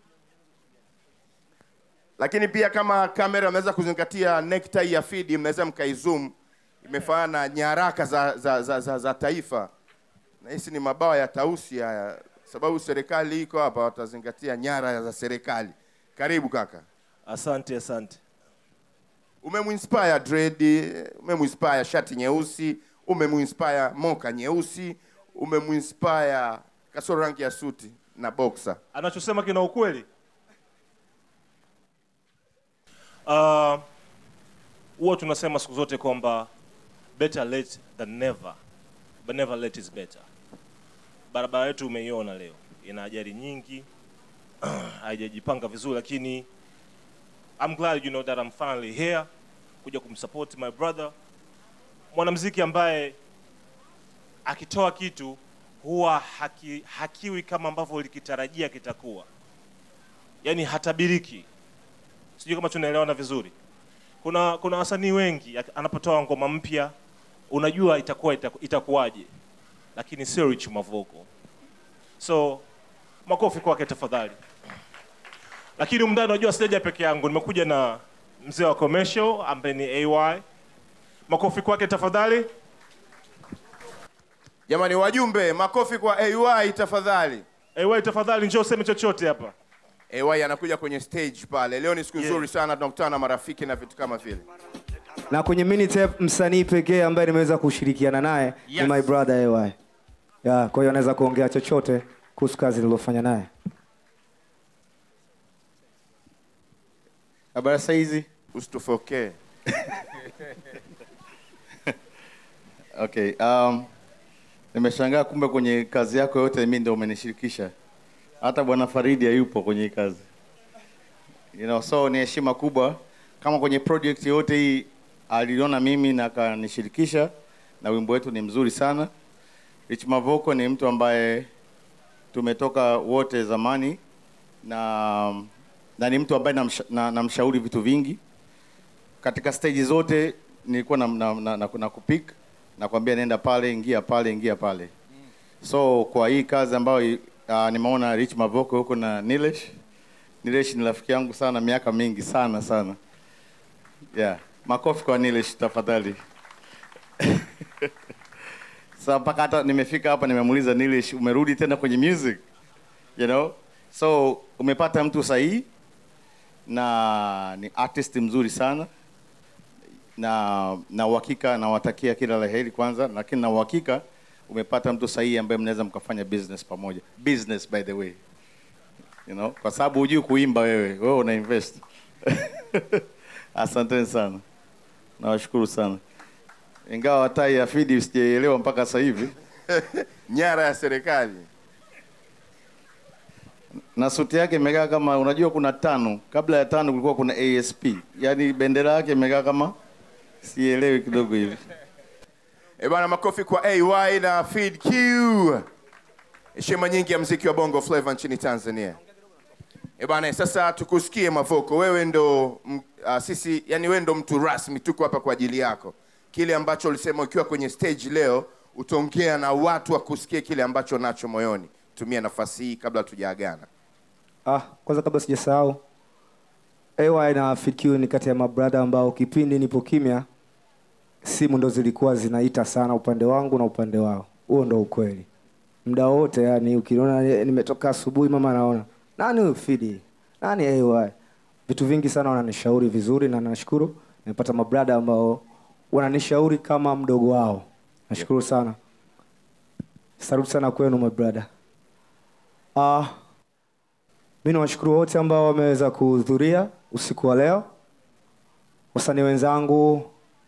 lakini pia kama kamera mnaweza kuzingatia necktie ya Fidi, mnaweza mkaizoom, imefanana na nyaraka za, za, za, za, za taifa. Na hisi ni mabawa ya tausi haya, sababu serikali iko hapa, watazingatia nyara za serikali. Karibu kaka. Asante, asante. Umemuinspire dread, umemuinspire shati nyeusi, umemuinspire moka nyeusi, umemuinspire kasoro rangi ya suti na boxer. Anachosema kina ukweli. Ah, huwa tunasema siku zote kwamba better late than never, but never late is better. Barabara yetu umeiona leo, ina ajali nyingi, haijajipanga vizuri, lakini I'm glad you know that I'm finally here kuja kumsupport my brother, mwanamuziki ambaye akitoa kitu huwa haki, hakiwi kama ambavyo ulikitarajia kitakuwa, yaani hatabiriki. Sijui kama tunaelewana vizuri. Kuna kuna wasanii wengi ak- anapotoa ngoma mpya unajua itakuwa itaku, itakuwaje, lakini sio Rich Mavoko. So makofi kwake tafadhali. Lakini umndani, unajua sijaja peke yangu, nimekuja na mzee wa commercial ambaye ni AY. Makofi kwake tafadhali. Jamani wajumbe, makofi kwa AY tafadhali. AY tafadhali, njoo useme chochote hapa. AY anakuja kwenye stage pale. Leo ni siku nzuri sana, tunakutana na marafiki na vitu kama vile. na kwenye minitep msanii pekee ambaye nimeweza kushirikiana naye Yes. ni my brother AY. Yeah, kwa hiyo anaweza kuongea chochote kuhusu kazi niliyofanya naye. Habari saa hizi? Usitufokee. Okay, um, nimeshangaa kumbe kwenye kazi yako yote mimi ndio umenishirikisha. Hata bwana Faridi hayupo kwenye hii kazi. You know, so ni heshima kubwa kama kwenye project yote hii aliona mimi na akanishirikisha na wimbo wetu ni mzuri sana. Rich Mavoko ni mtu ambaye tumetoka wote zamani na na ni mtu ambaye namsha- na- namshauri vitu vingi katika stage zote nilikuwa na, na, na, na, na kupik nakwambia nenda pale ingia pale ingia pale so kwa hii kazi ambayo uh, nimeona Rich Mavoko huko na Nilesh Nilesh ni rafiki yangu sana miaka mingi sana sana yeah makofi kwa Nilesh tafadhali Sasa mpaka hata nimefika hapa nimemuuliza Nilesh umerudi tena kwenye music you know so umepata mtu sahihi na ni artist mzuri sana na na uhakika nawatakia kila la heri kwanza, lakini na uhakika umepata mtu sahihi ambaye mnaweza mkafanya business pamoja. Business by the way, you know, kwa sababu hujui kuimba wewe, wewe una invest. Asanteni sana, nawashukuru sana, ingawa tai ya Fidi sijaelewa mpaka sasa hivi nyara ya serikali na suti yake imekaa kama unajua, kuna tano, kabla ya tano kulikuwa kuna ASP, yaani bendera yake imekaa kama sielewi kidogo hivi. Eh bana, makofi kwa AY na Feed Q. Heshima nyingi ya mziki wa Bongo Flava nchini Tanzania. Eh bana, sasa tukusikie Mavoko, wewe ndo m- uh, sisi, yani wewe ndo mtu rasmi, tuko hapa kwa ajili yako. Kile ambacho ulisema ukiwa kwenye stage leo, utaongea na watu wakusikie kile ambacho nacho moyoni. Tumia nafasi hii kabla tujaagana. Ah, kwanza kabla sijasahau AY na FQ ni kati ya mabrada ambao kipindi nipo kimya simu ndo zilikuwa zinaita sana upande wangu na upande wao. Huo ndo ukweli. Muda wote yani ukiona ni- nimetoka asubuhi mama anaona nani huyu Fidi? Nani AY? Vitu vingi sana wananishauri vizuri na nashukuru nimepata mabrada ambao wananishauri kama mdogo wao. Nashukuru sana. Saluti sana kwenu mabrada. Ah, mi nawashukuru wote ambao wameweza kuhudhuria usiku wa leo, wasanii wenzangu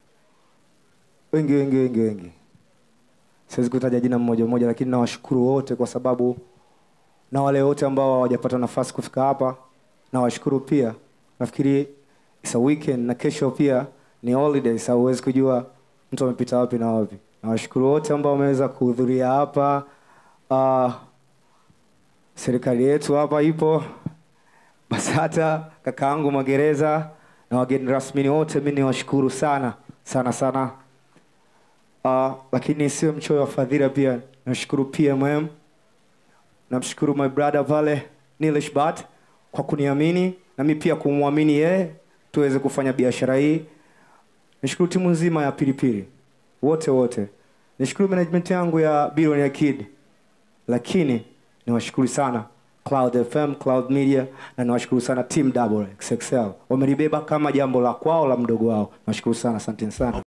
wengi wengi wengi wengi, siwezi kutaja jina mmoja mmoja, lakini nawashukuru wote kwa sababu na wale wote ambao hawajapata nafasi kufika hapa nawashukuru pia. Nafikiri it's a weekend na kesho pia ni holiday, sa huwezi kujua mtu amepita wapi na wapi. Nawashukuru wote ambao wameweza kuhudhuria hapa. Uh, serikali yetu hapa ipo BASATA, kakaangu magereza na wageni rasmi wote, mi niwashukuru sana sana sana. Uh, lakini sio mchoyo wa fadhila, pia nashukuru PMM, namshukuru my brother pale Nilesh Bat kwa kuniamini na mi pia kumwamini yeye tuweze kufanya biashara hii. Nishukuru timu nzima ya Pilipili wote wote, nishukuru management yangu ya Billionaire Kid, lakini niwashukuru sana Cloud FM, Cloud Media na niwashukuru sana Team Double XXL. Wamelibeba kama jambo la kwao la mdogo wao. Nawashukuru sana, asanteni sana.